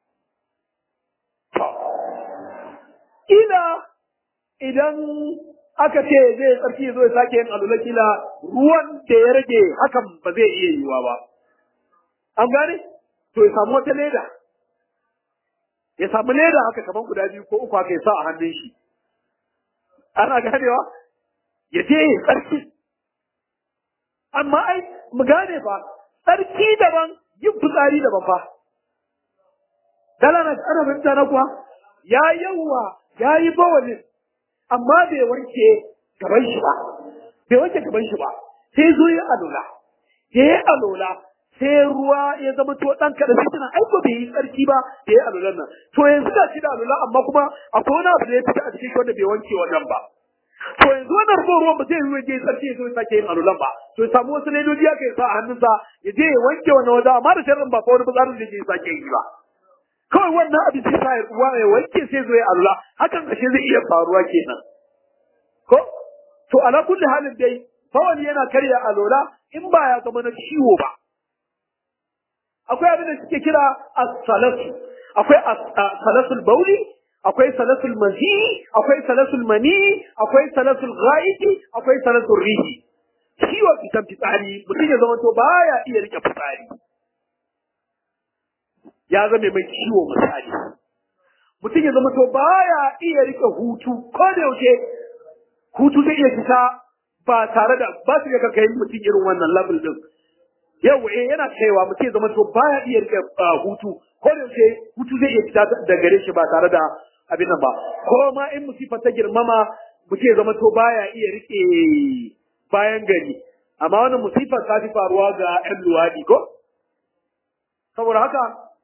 Speaker 2: ila idan aka ce zai tsarki zo ya sake yin alola kila ruwan da ya rage hakan ba zai iya yiwa ba an gane to ya samu wata leda ya samu leda haka kaman guda biyu ko uku haka ya sa a hannun shi ana ganewa ya je ya tsarki amma ai mu gane fa tsarki daban yin fitsari daban fa dalana ana fahimta na kuwa ya yawa ya yi bawalin amma bai wanke gaban shi ba bai wanke gaban shi ba sai zo ya alola ya yi alola sai ruwa ya zama to dan kada sai tana aiko bai yi tsarki ba da ya alolan nan to yanzu da shi da alola amma kuma akwai wani abu da ya fita a cikin wanda bai wanke wannan ba to yanzu wannan ruwan ruwan ba zai yi waje sarki ya zo ya sake yin alulan ba to ya samu wasu ledoji aka sa a hannunsa ya je ya wanke wannan waje amma da sharrin ba ko wani fitsarin da ya sake yi ba kawai wannan abin sai sa ya ruwa ya wanke sai zo ya alula hakan ashe zai iya faruwa kenan ko to ala kulli halin dai bawali yana karya alola in ba ya zama na ciwo ba akwai abin da suke kira as-salasu akwai as-salasul bauli akwai salasul mazi akwai salasul mani akwai salasul ghaiti akwai salasul rihi ciwon fitan fitsari mutum ya zama to baya iya rike fitsari ya zama mai ciwo misali mutum ya zama to baya iya rike hutu ko da yaushe hutu zai iya fita ba tare da ba su ga kai mutum irin wannan level din yau eh yana kaiwa mutum ya zama to baya iya rike hutu ko da yaushe hutu zai iya fita da gare shi ba tare da abin nan ba ko ma in musifa ta girmama muke zama to baya iya rike bayan gari amma wannan musifar ta fi faruwa ga 'yan luwaɗi ko saboda haka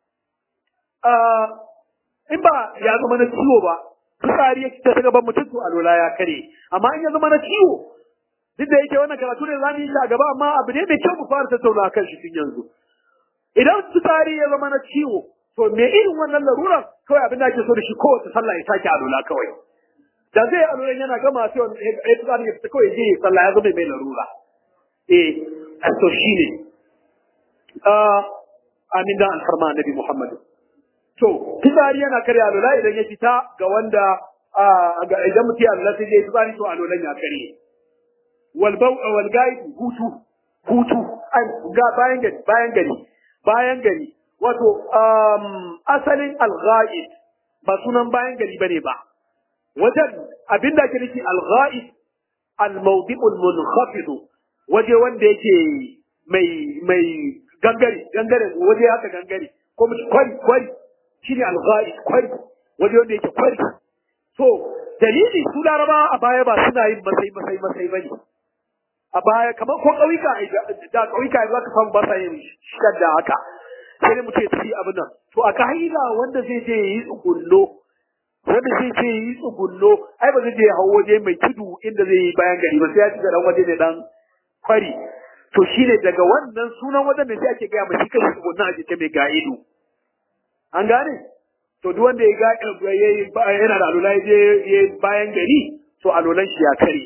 Speaker 2: in ba ya zama na ciwo ba fitsari ya ta ta gaban mutum to alola ya kare amma in ya zama na ciwo duk da yake wannan karatu ne zamu yi shi a gaba amma abu ne mai kyau mu fara tattauna kan shi tun yanzu idan fitsari ya zama na ciwo to me irin wannan larurar kawai abin da ake so da shi kowace sallah ya sake alola kawai da zai alolan yana gama sai wani ya fitsari ya fita kawai ya je ya sallah ya zama mai larura eh to shine amin da alfarma annabi Muhammadu To, fitsari yana karya alola idan ya fita ga wanda ga idan mutum ya alola sai zai fitsari to alolan ya karye. Wal bau wal gai hutu hutu ai ga bayan gari bayan gari bayan gari wato um, asalin al ba sunan bayan gari bane ba. Wajen abinda ake nufi al ghaib al mawdi'ul munkhafid waje wanda yake mai mai gangare gangare waje haka gangare ko kwari kwari shi ne alghari kwari wani wanda yake kwari so dalili su laraba a baya ba suna yin masai masai masai bane a baya kamar ko ƙauyuka da ƙauyuka za ka samu ba sa yin shadda haka sai dai mutum ya tafi abin nan to a ka'ida wanda zai je yi tsugunno wanda zai je yi tsugunno ai ba zai je hau waje mai tudu inda zai yi bayan gari ba sai ya shiga dan waje ne dan kwari to shine daga wannan sunan wajen da sai ake gaya mai shi kai tsugunna a jikin mai ga'ido an gane to duk wanda ya ga yana da alula ya je bayan gari to alulan shi ya kare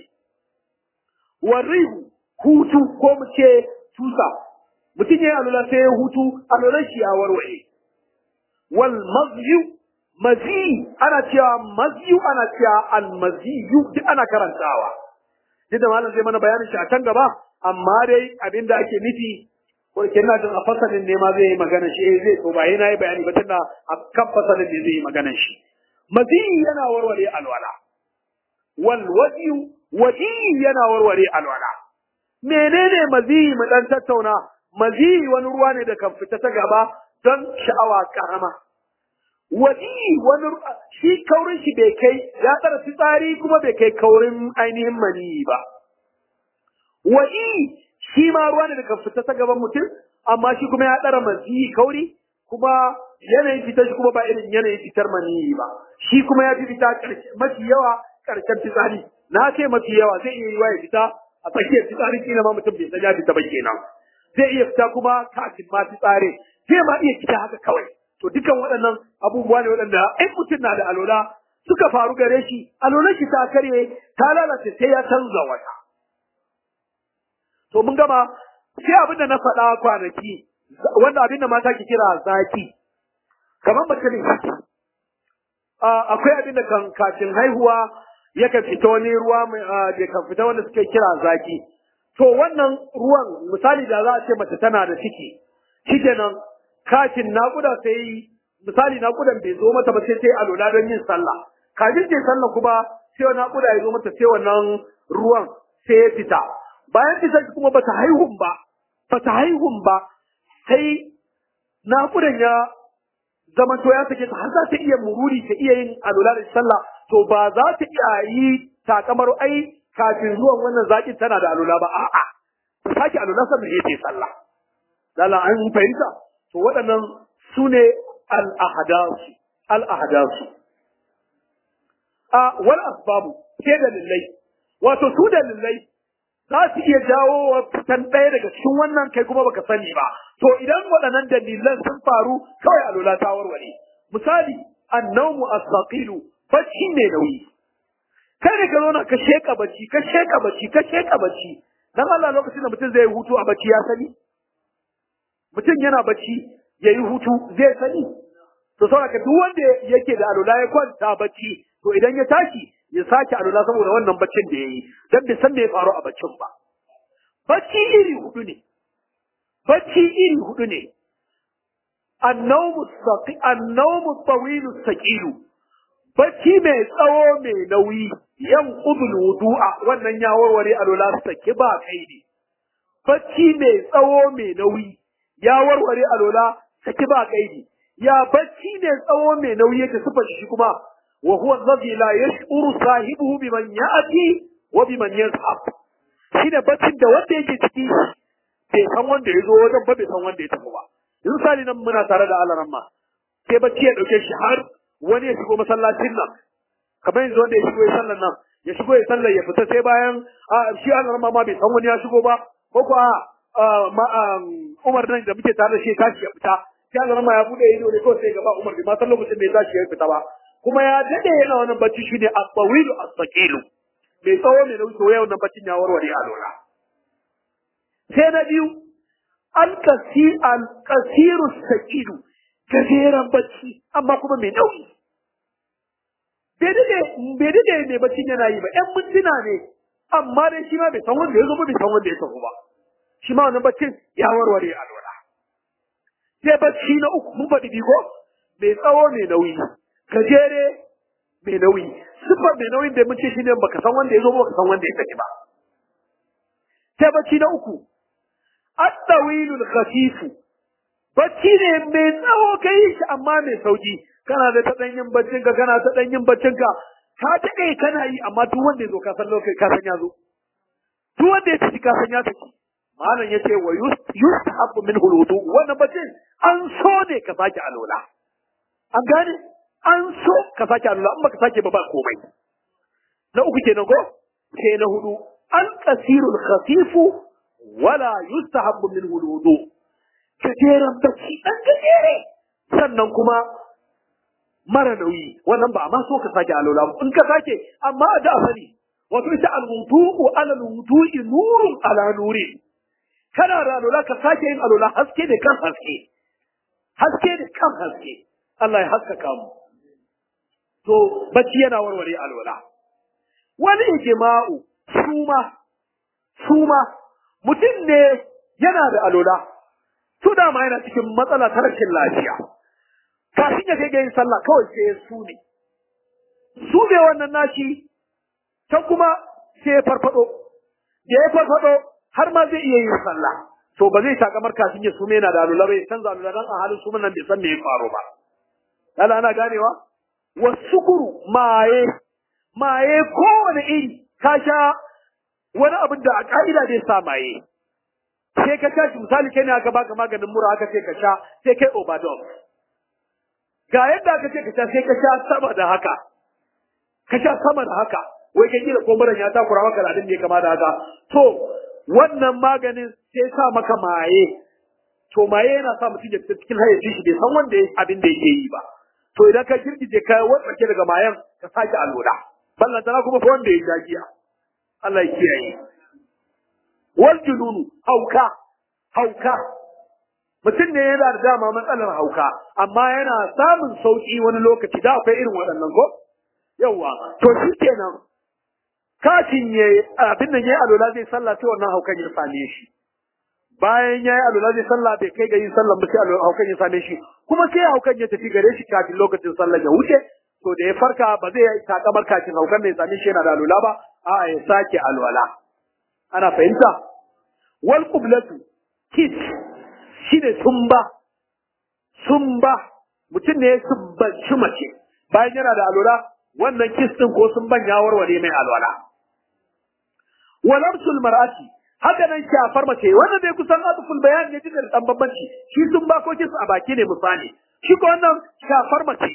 Speaker 2: warrihu hutu ko mu ce tusa mutum ya yi alula sai ya hutu alulan shi ya warware wal mazyu mazi ana cewa mazyu ana cewa al maziyu duk ana karantawa duk da malam zai mana bayanin shi a can gaba amma dai abinda ake nufi ko ke ina jin a fasalin ne ma zai yi magana shi eh zai to ba yana yi bayani ba tunda a kan fasalin ne zai yi magana shi maziyi yana warware alwala wal wadiyu wadiyi yana warware alwala menene maziyi mu dan tattauna maziyi wani ruwa ne da kan fita ta gaba don sha'awa karama wadiyi wani shi kaurin shi bai kai ya tsara fitsari kuma bai kai kaurin ainihin maniyi ba wadiyi shi ma ruwa ne da kan fita ta gaban mutum amma shi kuma ya ɗara maziyi kauri kuma yanayin fitar shi kuma ba irin yanayin fitar maniyi ba shi kuma ya fi fita mafi yawa ƙarshen fitsari na ce mafi yawa zai iya yiwa ya fita a tsakiyar fitsari kila ma mutum bai san ya fita ba kenan zai iya fita kuma kafin ma fitsari zai ma iya fita haka kawai to dukan waɗannan abubuwa ne waɗanda in mutum na da alola suka faru gare shi alolar shi ta karye ta lalace sai ya canza wata to mun gama sai abin da na faɗa kwanaki wanda abin da mata ke kira zaki kamar mace ne akwai abin da kan kafin haihuwa yakan fita wani ruwa da kan fita wanda suke kira zaki to wannan ruwan misali da za a ce mace tana da ciki shikenan kafin naƙuda sai misali naƙudan bai zo mata ba sai sai alola don yin sallah kafin ce sallah kuma sai naƙuda ya zo mata sai wannan ruwan sai ya fita bayan fitar kuma bata haihun ba bata haihun ba sai naƙudan ya zama to ya sake ta har za ta iya mururi ta iya yin alula da sallah to ba za ta iya yi takamar ai kafin zuwan wannan zakin tana da alula ba a'a ta sake alula sannan ya ce sallah lala an fahimta to waɗannan su ne al-ahdasu al-ahdasu a wal asbabu ke dalilai wato su dalilai za su iya jawo wa fitan ɗaya daga cikin wannan kai kuma baka sani ba to idan waɗannan dalilan sun faru kawai alula ta warware misali annawmu as-saqilu bacci ne nauyi kai ne ka zo na ka sheka bacci ka sheka bacci ka sheka bacci dan Allah lokacin da mutum zai hutu a bacci ya sani mutum yana bacci yayi hutu zai sani to saboda duk wanda yake da alula ya kwanta bacci to idan ya tashi ya sake alula saboda wannan baccin da ya yi don bai san me ya faru a baccin ba. Bacci iri hudu ne, bacci iri hudu ne, annaumu tsawilu saƙilu, bacci mai tsawo mai nauyi, yan ƙudul wudu'a wannan ya warware alula saki ba kai ne. Bacci mai tsawo mai nauyi, ya warware alula saki ba kai ne. Ya bacci mai tsawo mai nauyi yake sufa shi kuma wa huwa alladhi la yash'uru sahibuhu biman ya'ti wa biman yazhab shine baccin da wanda yake ciki bai san wanda ya zo wajen ba bai san wanda ya tafi ba yanzu sali nan muna tare da alaran ma sai bacci ya dauke shi har wani ya shigo masallacin nan kamar yanzu wanda ya shigo ya sallan nan ya shigo ya sallar ya fita sai bayan shi alaran ma bai san wani ya shigo ba ko ko Umar nan da muke tare da shi tashi ya fita sai alaran ma ya bude ido ne kawai sai gaba Umar bai ma san lokacin da ya tashi ya fita ba kuma ya dade yana wannan bacci shine at-tawilu as-saqilu mai tsawo mai nauyi to yau nan baccin ya warware a lura sai na biyu alƙasiru sakiru gajeren bacci amma kuma mai nauyi bai dade mai baccin yana yi ba ‘yan mintuna ne amma dai shi ma bai san wanda ya zo ba bai san wanda ya tafi ba shi ma wannan baccin ya warware a lura sai bacci na uku mun faɗi bigo mai tsawo mai nauyi gajere mai nauyi siffar mai nauyin da mun ce shi ne baka san wanda ya zo ba baka san wanda ya tafi ba sai bacci na uku at-tawilul khafif bacci ne mai tsawo kai shi amma mai sauki kana da ta dan yin baccin ka kana ta dan yin baccin ka ka ta kai kana yi amma duk wanda ya zo ka san lokaci ka san ya zo duk wanda ya tafi ka san ya tafi malam yace wa yustahabbu minhu al-wudu wannan baccin an so ne ka sake alola an gane an so ka sake alola in baka sake ba ba komai na uku kenan ko sai na hudu al-qasirul khafifu wala yustahabbu minhu al-wudu gajeren bacci dan gajere sannan kuma mara nauyi wannan ba ma so ka sake alola in ka sake amma da sani wato ita al-wudu'u ala al-wudu'i nurun ala nuri kana da alola ka sake yin alola haske ne kan haske haske ne kan haske Allah ya haskaka mu to bacci yana warware alola wani ijma'u suma suma mutum ne yana da alola to dama yana cikin matsala ta rashin lafiya kafin ya kai ga yin sallah kawai sai ya su ne su ne wannan nashi can kuma sai ya farfado da ya farfado har ma zai iya yin sallah to ba zai takamar kafin ya sume yana da alola bai canza alola dan a halin suman nan bai san me ya faru ba Lala ana ganewa wasukuru maye maye kowane iri ka sha wani abin da a ka'ida zai sa maye sai ka tashi misali kai ne aka baka maganin mura aka ce ka sha sai kai overdose ga yadda aka ce ka sha sai ka sha sama da haka ka sha sama da haka wai kai kila kumburan ya takura maka da abin da ya kama da haka to wannan maganin sai sa maka maye to maye yana sa mutum ya fita cikin hayyacin shi bai san wanda abin da yake yi ba to idan ka girgije ka watsake daga mayan ka sake alwala ballantana kuma fa wanda ya jagiya Allah ya kiyaye wal jununu hauka hauka mutum ne yana da dama matsalar hauka amma yana samun sauki wani lokaci da akwai irin waɗannan ko yawa to shi kenan kafin ya abin nan yayi alola zai sallah sai wannan haukan ya same shi bayan yayi alola zai sallah bai kai ga yin sallah ba sai haukan ya same shi kuma sai haukan ya tafi gare shi kafin lokacin sallah ya wuce to da ya farka ba zai takamar kafin haukan ne ya same shi yana da alola ba a'a ya sake alwala ana fahimta wal qiblatu kis shine sumba sumba mutum ne ya sumbanci mace bayan yana da alwala wannan kis din ko sumban ya warware mai alwala walamsul mar'ati haka nan shafar mace wannan dai kusan atuful bayan ne jikin dan bambanci shi sumba ko kis a baki ne misali shi ko wannan shafar mace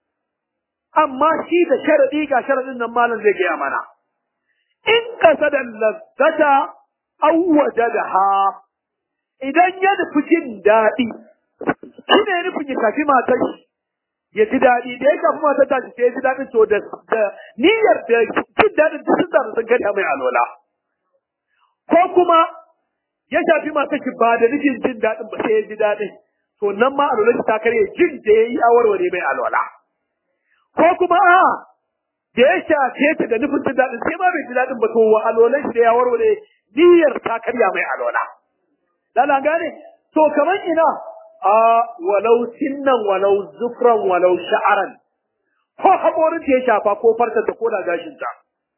Speaker 2: amma shi da sharadi ga sharadin nan malam zai gaya mana in kasada lazzata aw wajadaha idan ya nufi jin daɗi shi ne nufin ya tafi matar shi ya ji daɗi da ya kafi matar ta sai ya ji daɗin to da niyyar da jin daɗin da sun zaru sun karya mai alola ko kuma ya shafi matar shi ba da nufin jin daɗin ba sai ya ji daɗin to nan ma alola shi ta karya jin da ya yi awarware mai alola ko kuma a da ya shafe ta da nufin jin daɗin sai ma bai ji daɗin ba to wa alolan shi da ya warware niyyar ta karya mai alola Lala gane? To kamar ina a walau sinnan walau zufran walau sha'aran ko haƙorin ta ya shafa ko farta ta ko da gashin ta.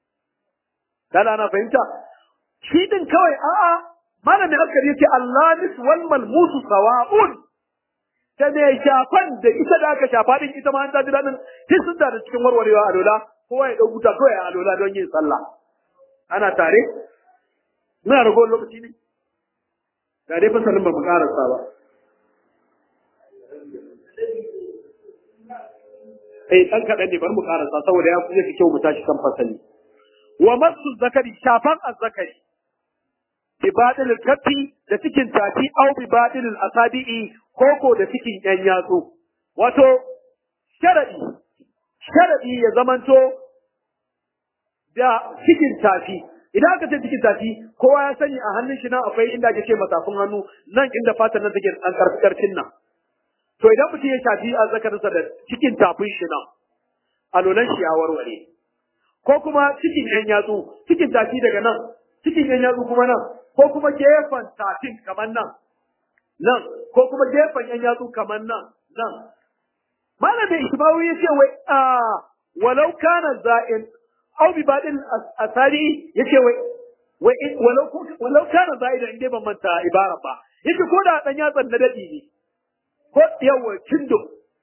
Speaker 2: Lala na fahimta? Shi din kawai a'a malamin askari yace Allah nis wal malmusu sawa'un da mai shafan da ita da aka shafa din ita ma an ta ji daɗin duk sun da cikin warwarewa a lola kowa ya ɗau buta kawai a lola don yin sallah ana tare muna ragowar lokaci ne ga dai fasalin ba mu karasa ba eh dan kaɗan ne bari mu karasa saboda ya fi kyau mu tashi kan fasali wa masu zakari shafan azzakari bi badil kafi da cikin tafi au bi badil asabi'i koko da cikin yan yatsu wato sharadi sharadi ya zamanto da cikin tafi idan aka ce cikin tafi kowa ya sani a hannun shi nan akwai inda ake ce matafin hannu nan inda fatan nan take an karfi karfin nan to idan mutum ya shafi a zakarinsa da cikin tafin shi nan alolan shi ya warware ko kuma cikin yan yatsu cikin tafi daga nan cikin yan yatsu kuma nan ko kuma gefen tafin kamar nan nan ko kuma gefen yan yatsu kamar nan nan malamin ishmawi ya ce wai a walau kana za'in aw bi badin asari yace wai wai walau walau kana za'idan inda ban manta ibara ba yace ko da dan yatsan na dadi ne ko yawa cindo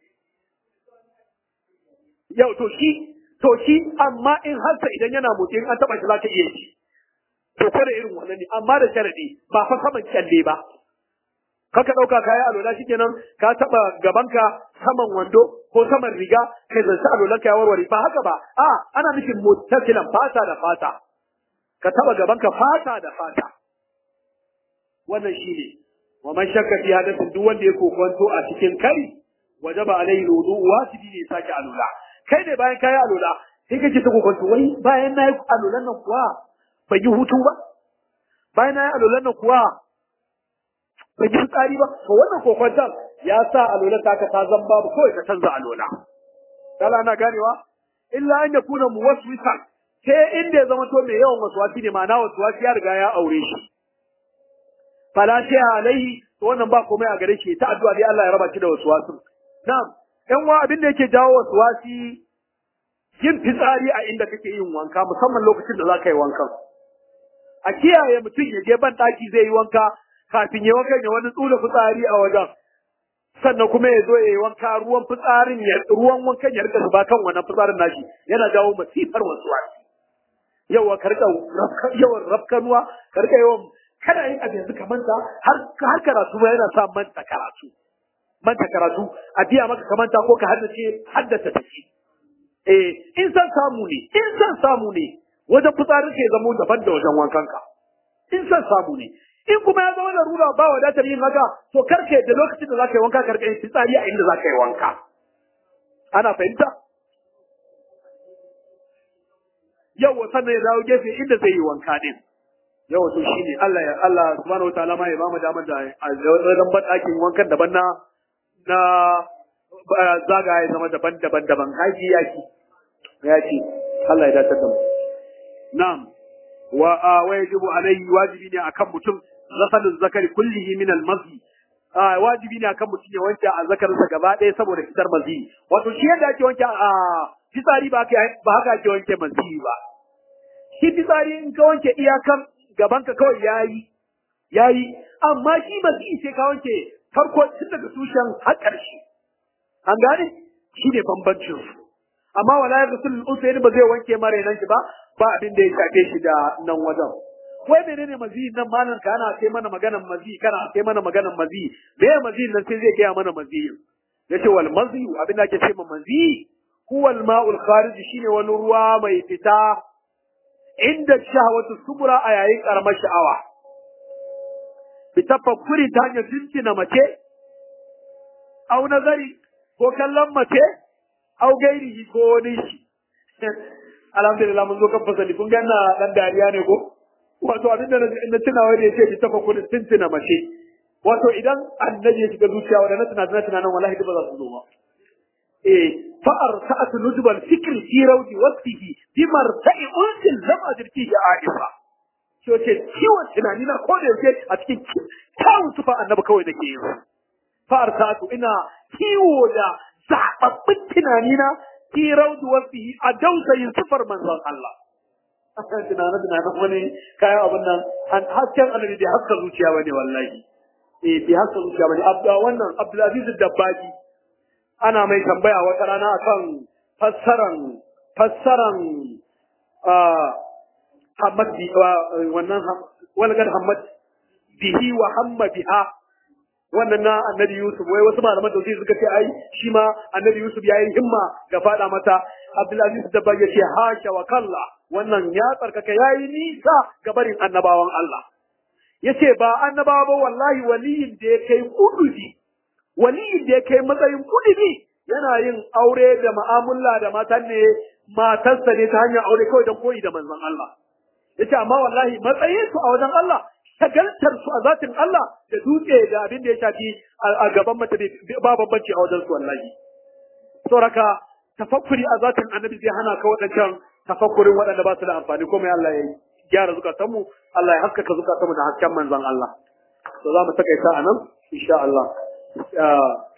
Speaker 2: yau to shi to shi amma in harsa idan yana motsi in an taba shi zaka iya shi to kada irin wannan ne amma da sharadi ba fa saman kyalle ba kaka dauka kaya alola shikenan ka taba gabanka saman wando ko saman riga kai zance alolan ka ya warware ba haka ba a ana nufin mutasilan fata da fata ka taba gabanka fata da fata wannan shine wa man shakka fi hadathin duk wanda ya kokonto a cikin kari wajaba alaihi wudu wajibi ne sake alula kai ne bayan kayi alula sai kake ta kokonto wai bayan nayi alulan nan kuwa ban yi hutu ba bayan nayi alulan nan kuwa ban yi tsari ba to wannan kokonton ya sa alola ta ka ta zan babu kawai ka canza alola kala na ganewa illa an yakuna muwaswisan sai inda ya zama to mai yawan waswasi ne ma'ana waswasi ya riga ya aure shi fala sai alaihi to wannan ba komai a gare shi ta addu'a dai Allah ya raba shi da waswasin na'am ɗan wa abin da yake jawo waswasi yin fitsari a inda kake yin wanka musamman lokacin da za ka yi wankan a kiyaye mutum ya je ban ɗaki zai yi wanka kafin ya wankan ya wani tsula fitsari a wajen sannan kuma ya zo ya yi wanka ruwan fitsarin ya ruwan wankan ya rika zuba kan wannan fitsarin nashi yana jawo masifar waswasi yawa ka rika yawan rafkanuwa ka rika yawan kana yin abu yanzu ka manta har har karatu ba yana sa manta karatu manta karatu a biya maka ka manta ko ka haddace haddace take eh in san samu ne in san samu ne wajen fitsarin ka ya zama daban da wajen wankanka in san samu ne in kuma ya zama larura ba wadatar yin haka to karke da lokacin da zaka yi wanka karka yin fitsari a inda zaka yi wanka ana fahimta yau sannan ya dawo gefe inda zai yi wanka din yau to shine Allah ya Allah subhanahu wataala ma ya ba mu damar da wajen badakin wankan daban na na zaga ya zama daban-daban daban haji yaki yaki Allah ya dace da mu na'am wa wajibu alayhi wajibi ne akan mutum ghasal zakari kullihi min al-mazi wajibi ne akan mutum ya wanke a zakarinsa gaba ɗaya saboda fitar mazi wato shi yadda ake wanke a fitsari ba ba haka ake wanke mazi ba shi fitsari in ka wanke iyakan gabanka kawai yayi yayi amma shi mazi sai ka wanke farko tun daga tushen har ƙarshe an gane shi ne bambancin su amma wala ya rasul usaini ba zai wanke mare nan shi ba ba abin da ya shafe shi da nan wajen wai menene mazi nan malam ka ana sai mana maganan mazi kana sai mana maganan mazi me ya mazi nan sai zai gaya mana mazi yace wal mazi abin da ake ce ma mazi huwa al ma'ul kharij shine wani ruwa mai fita inda shahawatu subra a yayin karamar sha'awa bi tafakkuri ta hanyar jinjina mace au nazari ko kallon mace au gairihi ko wani shi alhamdulillah mun zo kan fasali kun ga ina dan dariya ne ko wato abin da na tuna wani yace bi tafakkurin tuntuna mace wato idan annabi ya shiga zuciya wa na tuna tuna nan wallahi ba za su zo ba eh fa arsa'atu nujbal fikri fi rawdi waqtihi bi marta'i unsil lam ajrti ya aifa shi wace ciwon tunani na ko da yake a cikin kyawun tufa annabi kawai nake yi fa arsa'atu ina kiwo da zababbin tunani na fi rawdi waqtihi a dausayin sifar manzon Allah tunanin tunanin wani kayan abin nan an hasken annabi bai haska zuciya bane wallahi eh bi haka zuciya bane abda wannan Abdulaziz Dabbaji ana mai tambaya wata rana akan fassaran fassaran Hamad bi wannan walgar Hamad bihi wa hamma biha wannan na annabi Yusuf wai wasu malaman tauhid suka ce ai shi ma annabi Yusuf yayi himma ga fada mata Abdulaziz da bai ce hasha wa kalla wannan ya tsarkaka yayi nisa ga barin annabawan Allah yace ba annabawa ba wallahi waliyin da ya kai kudubi waliyin da ya kai matsayin kudubi yana yin aure da mu'amala da matan ne matarsa ne ta hanyar aure kawai don koyi da manzon Allah yace amma wallahi matsayin su a wajen Allah shagaltar su a zatin Allah da dutse da abin da ya shafi a gaban mace ba bambanci a wajen su wallahi sauraka tafakkuri a zatin annabi zai hana ka waɗancan tafakkurin waɗanda ba su da amfani komai Allah ya gyara zukatanmu Allah ya haskaka zukatanmu da hasken manzon Allah to za mu takaita a nan insha Allah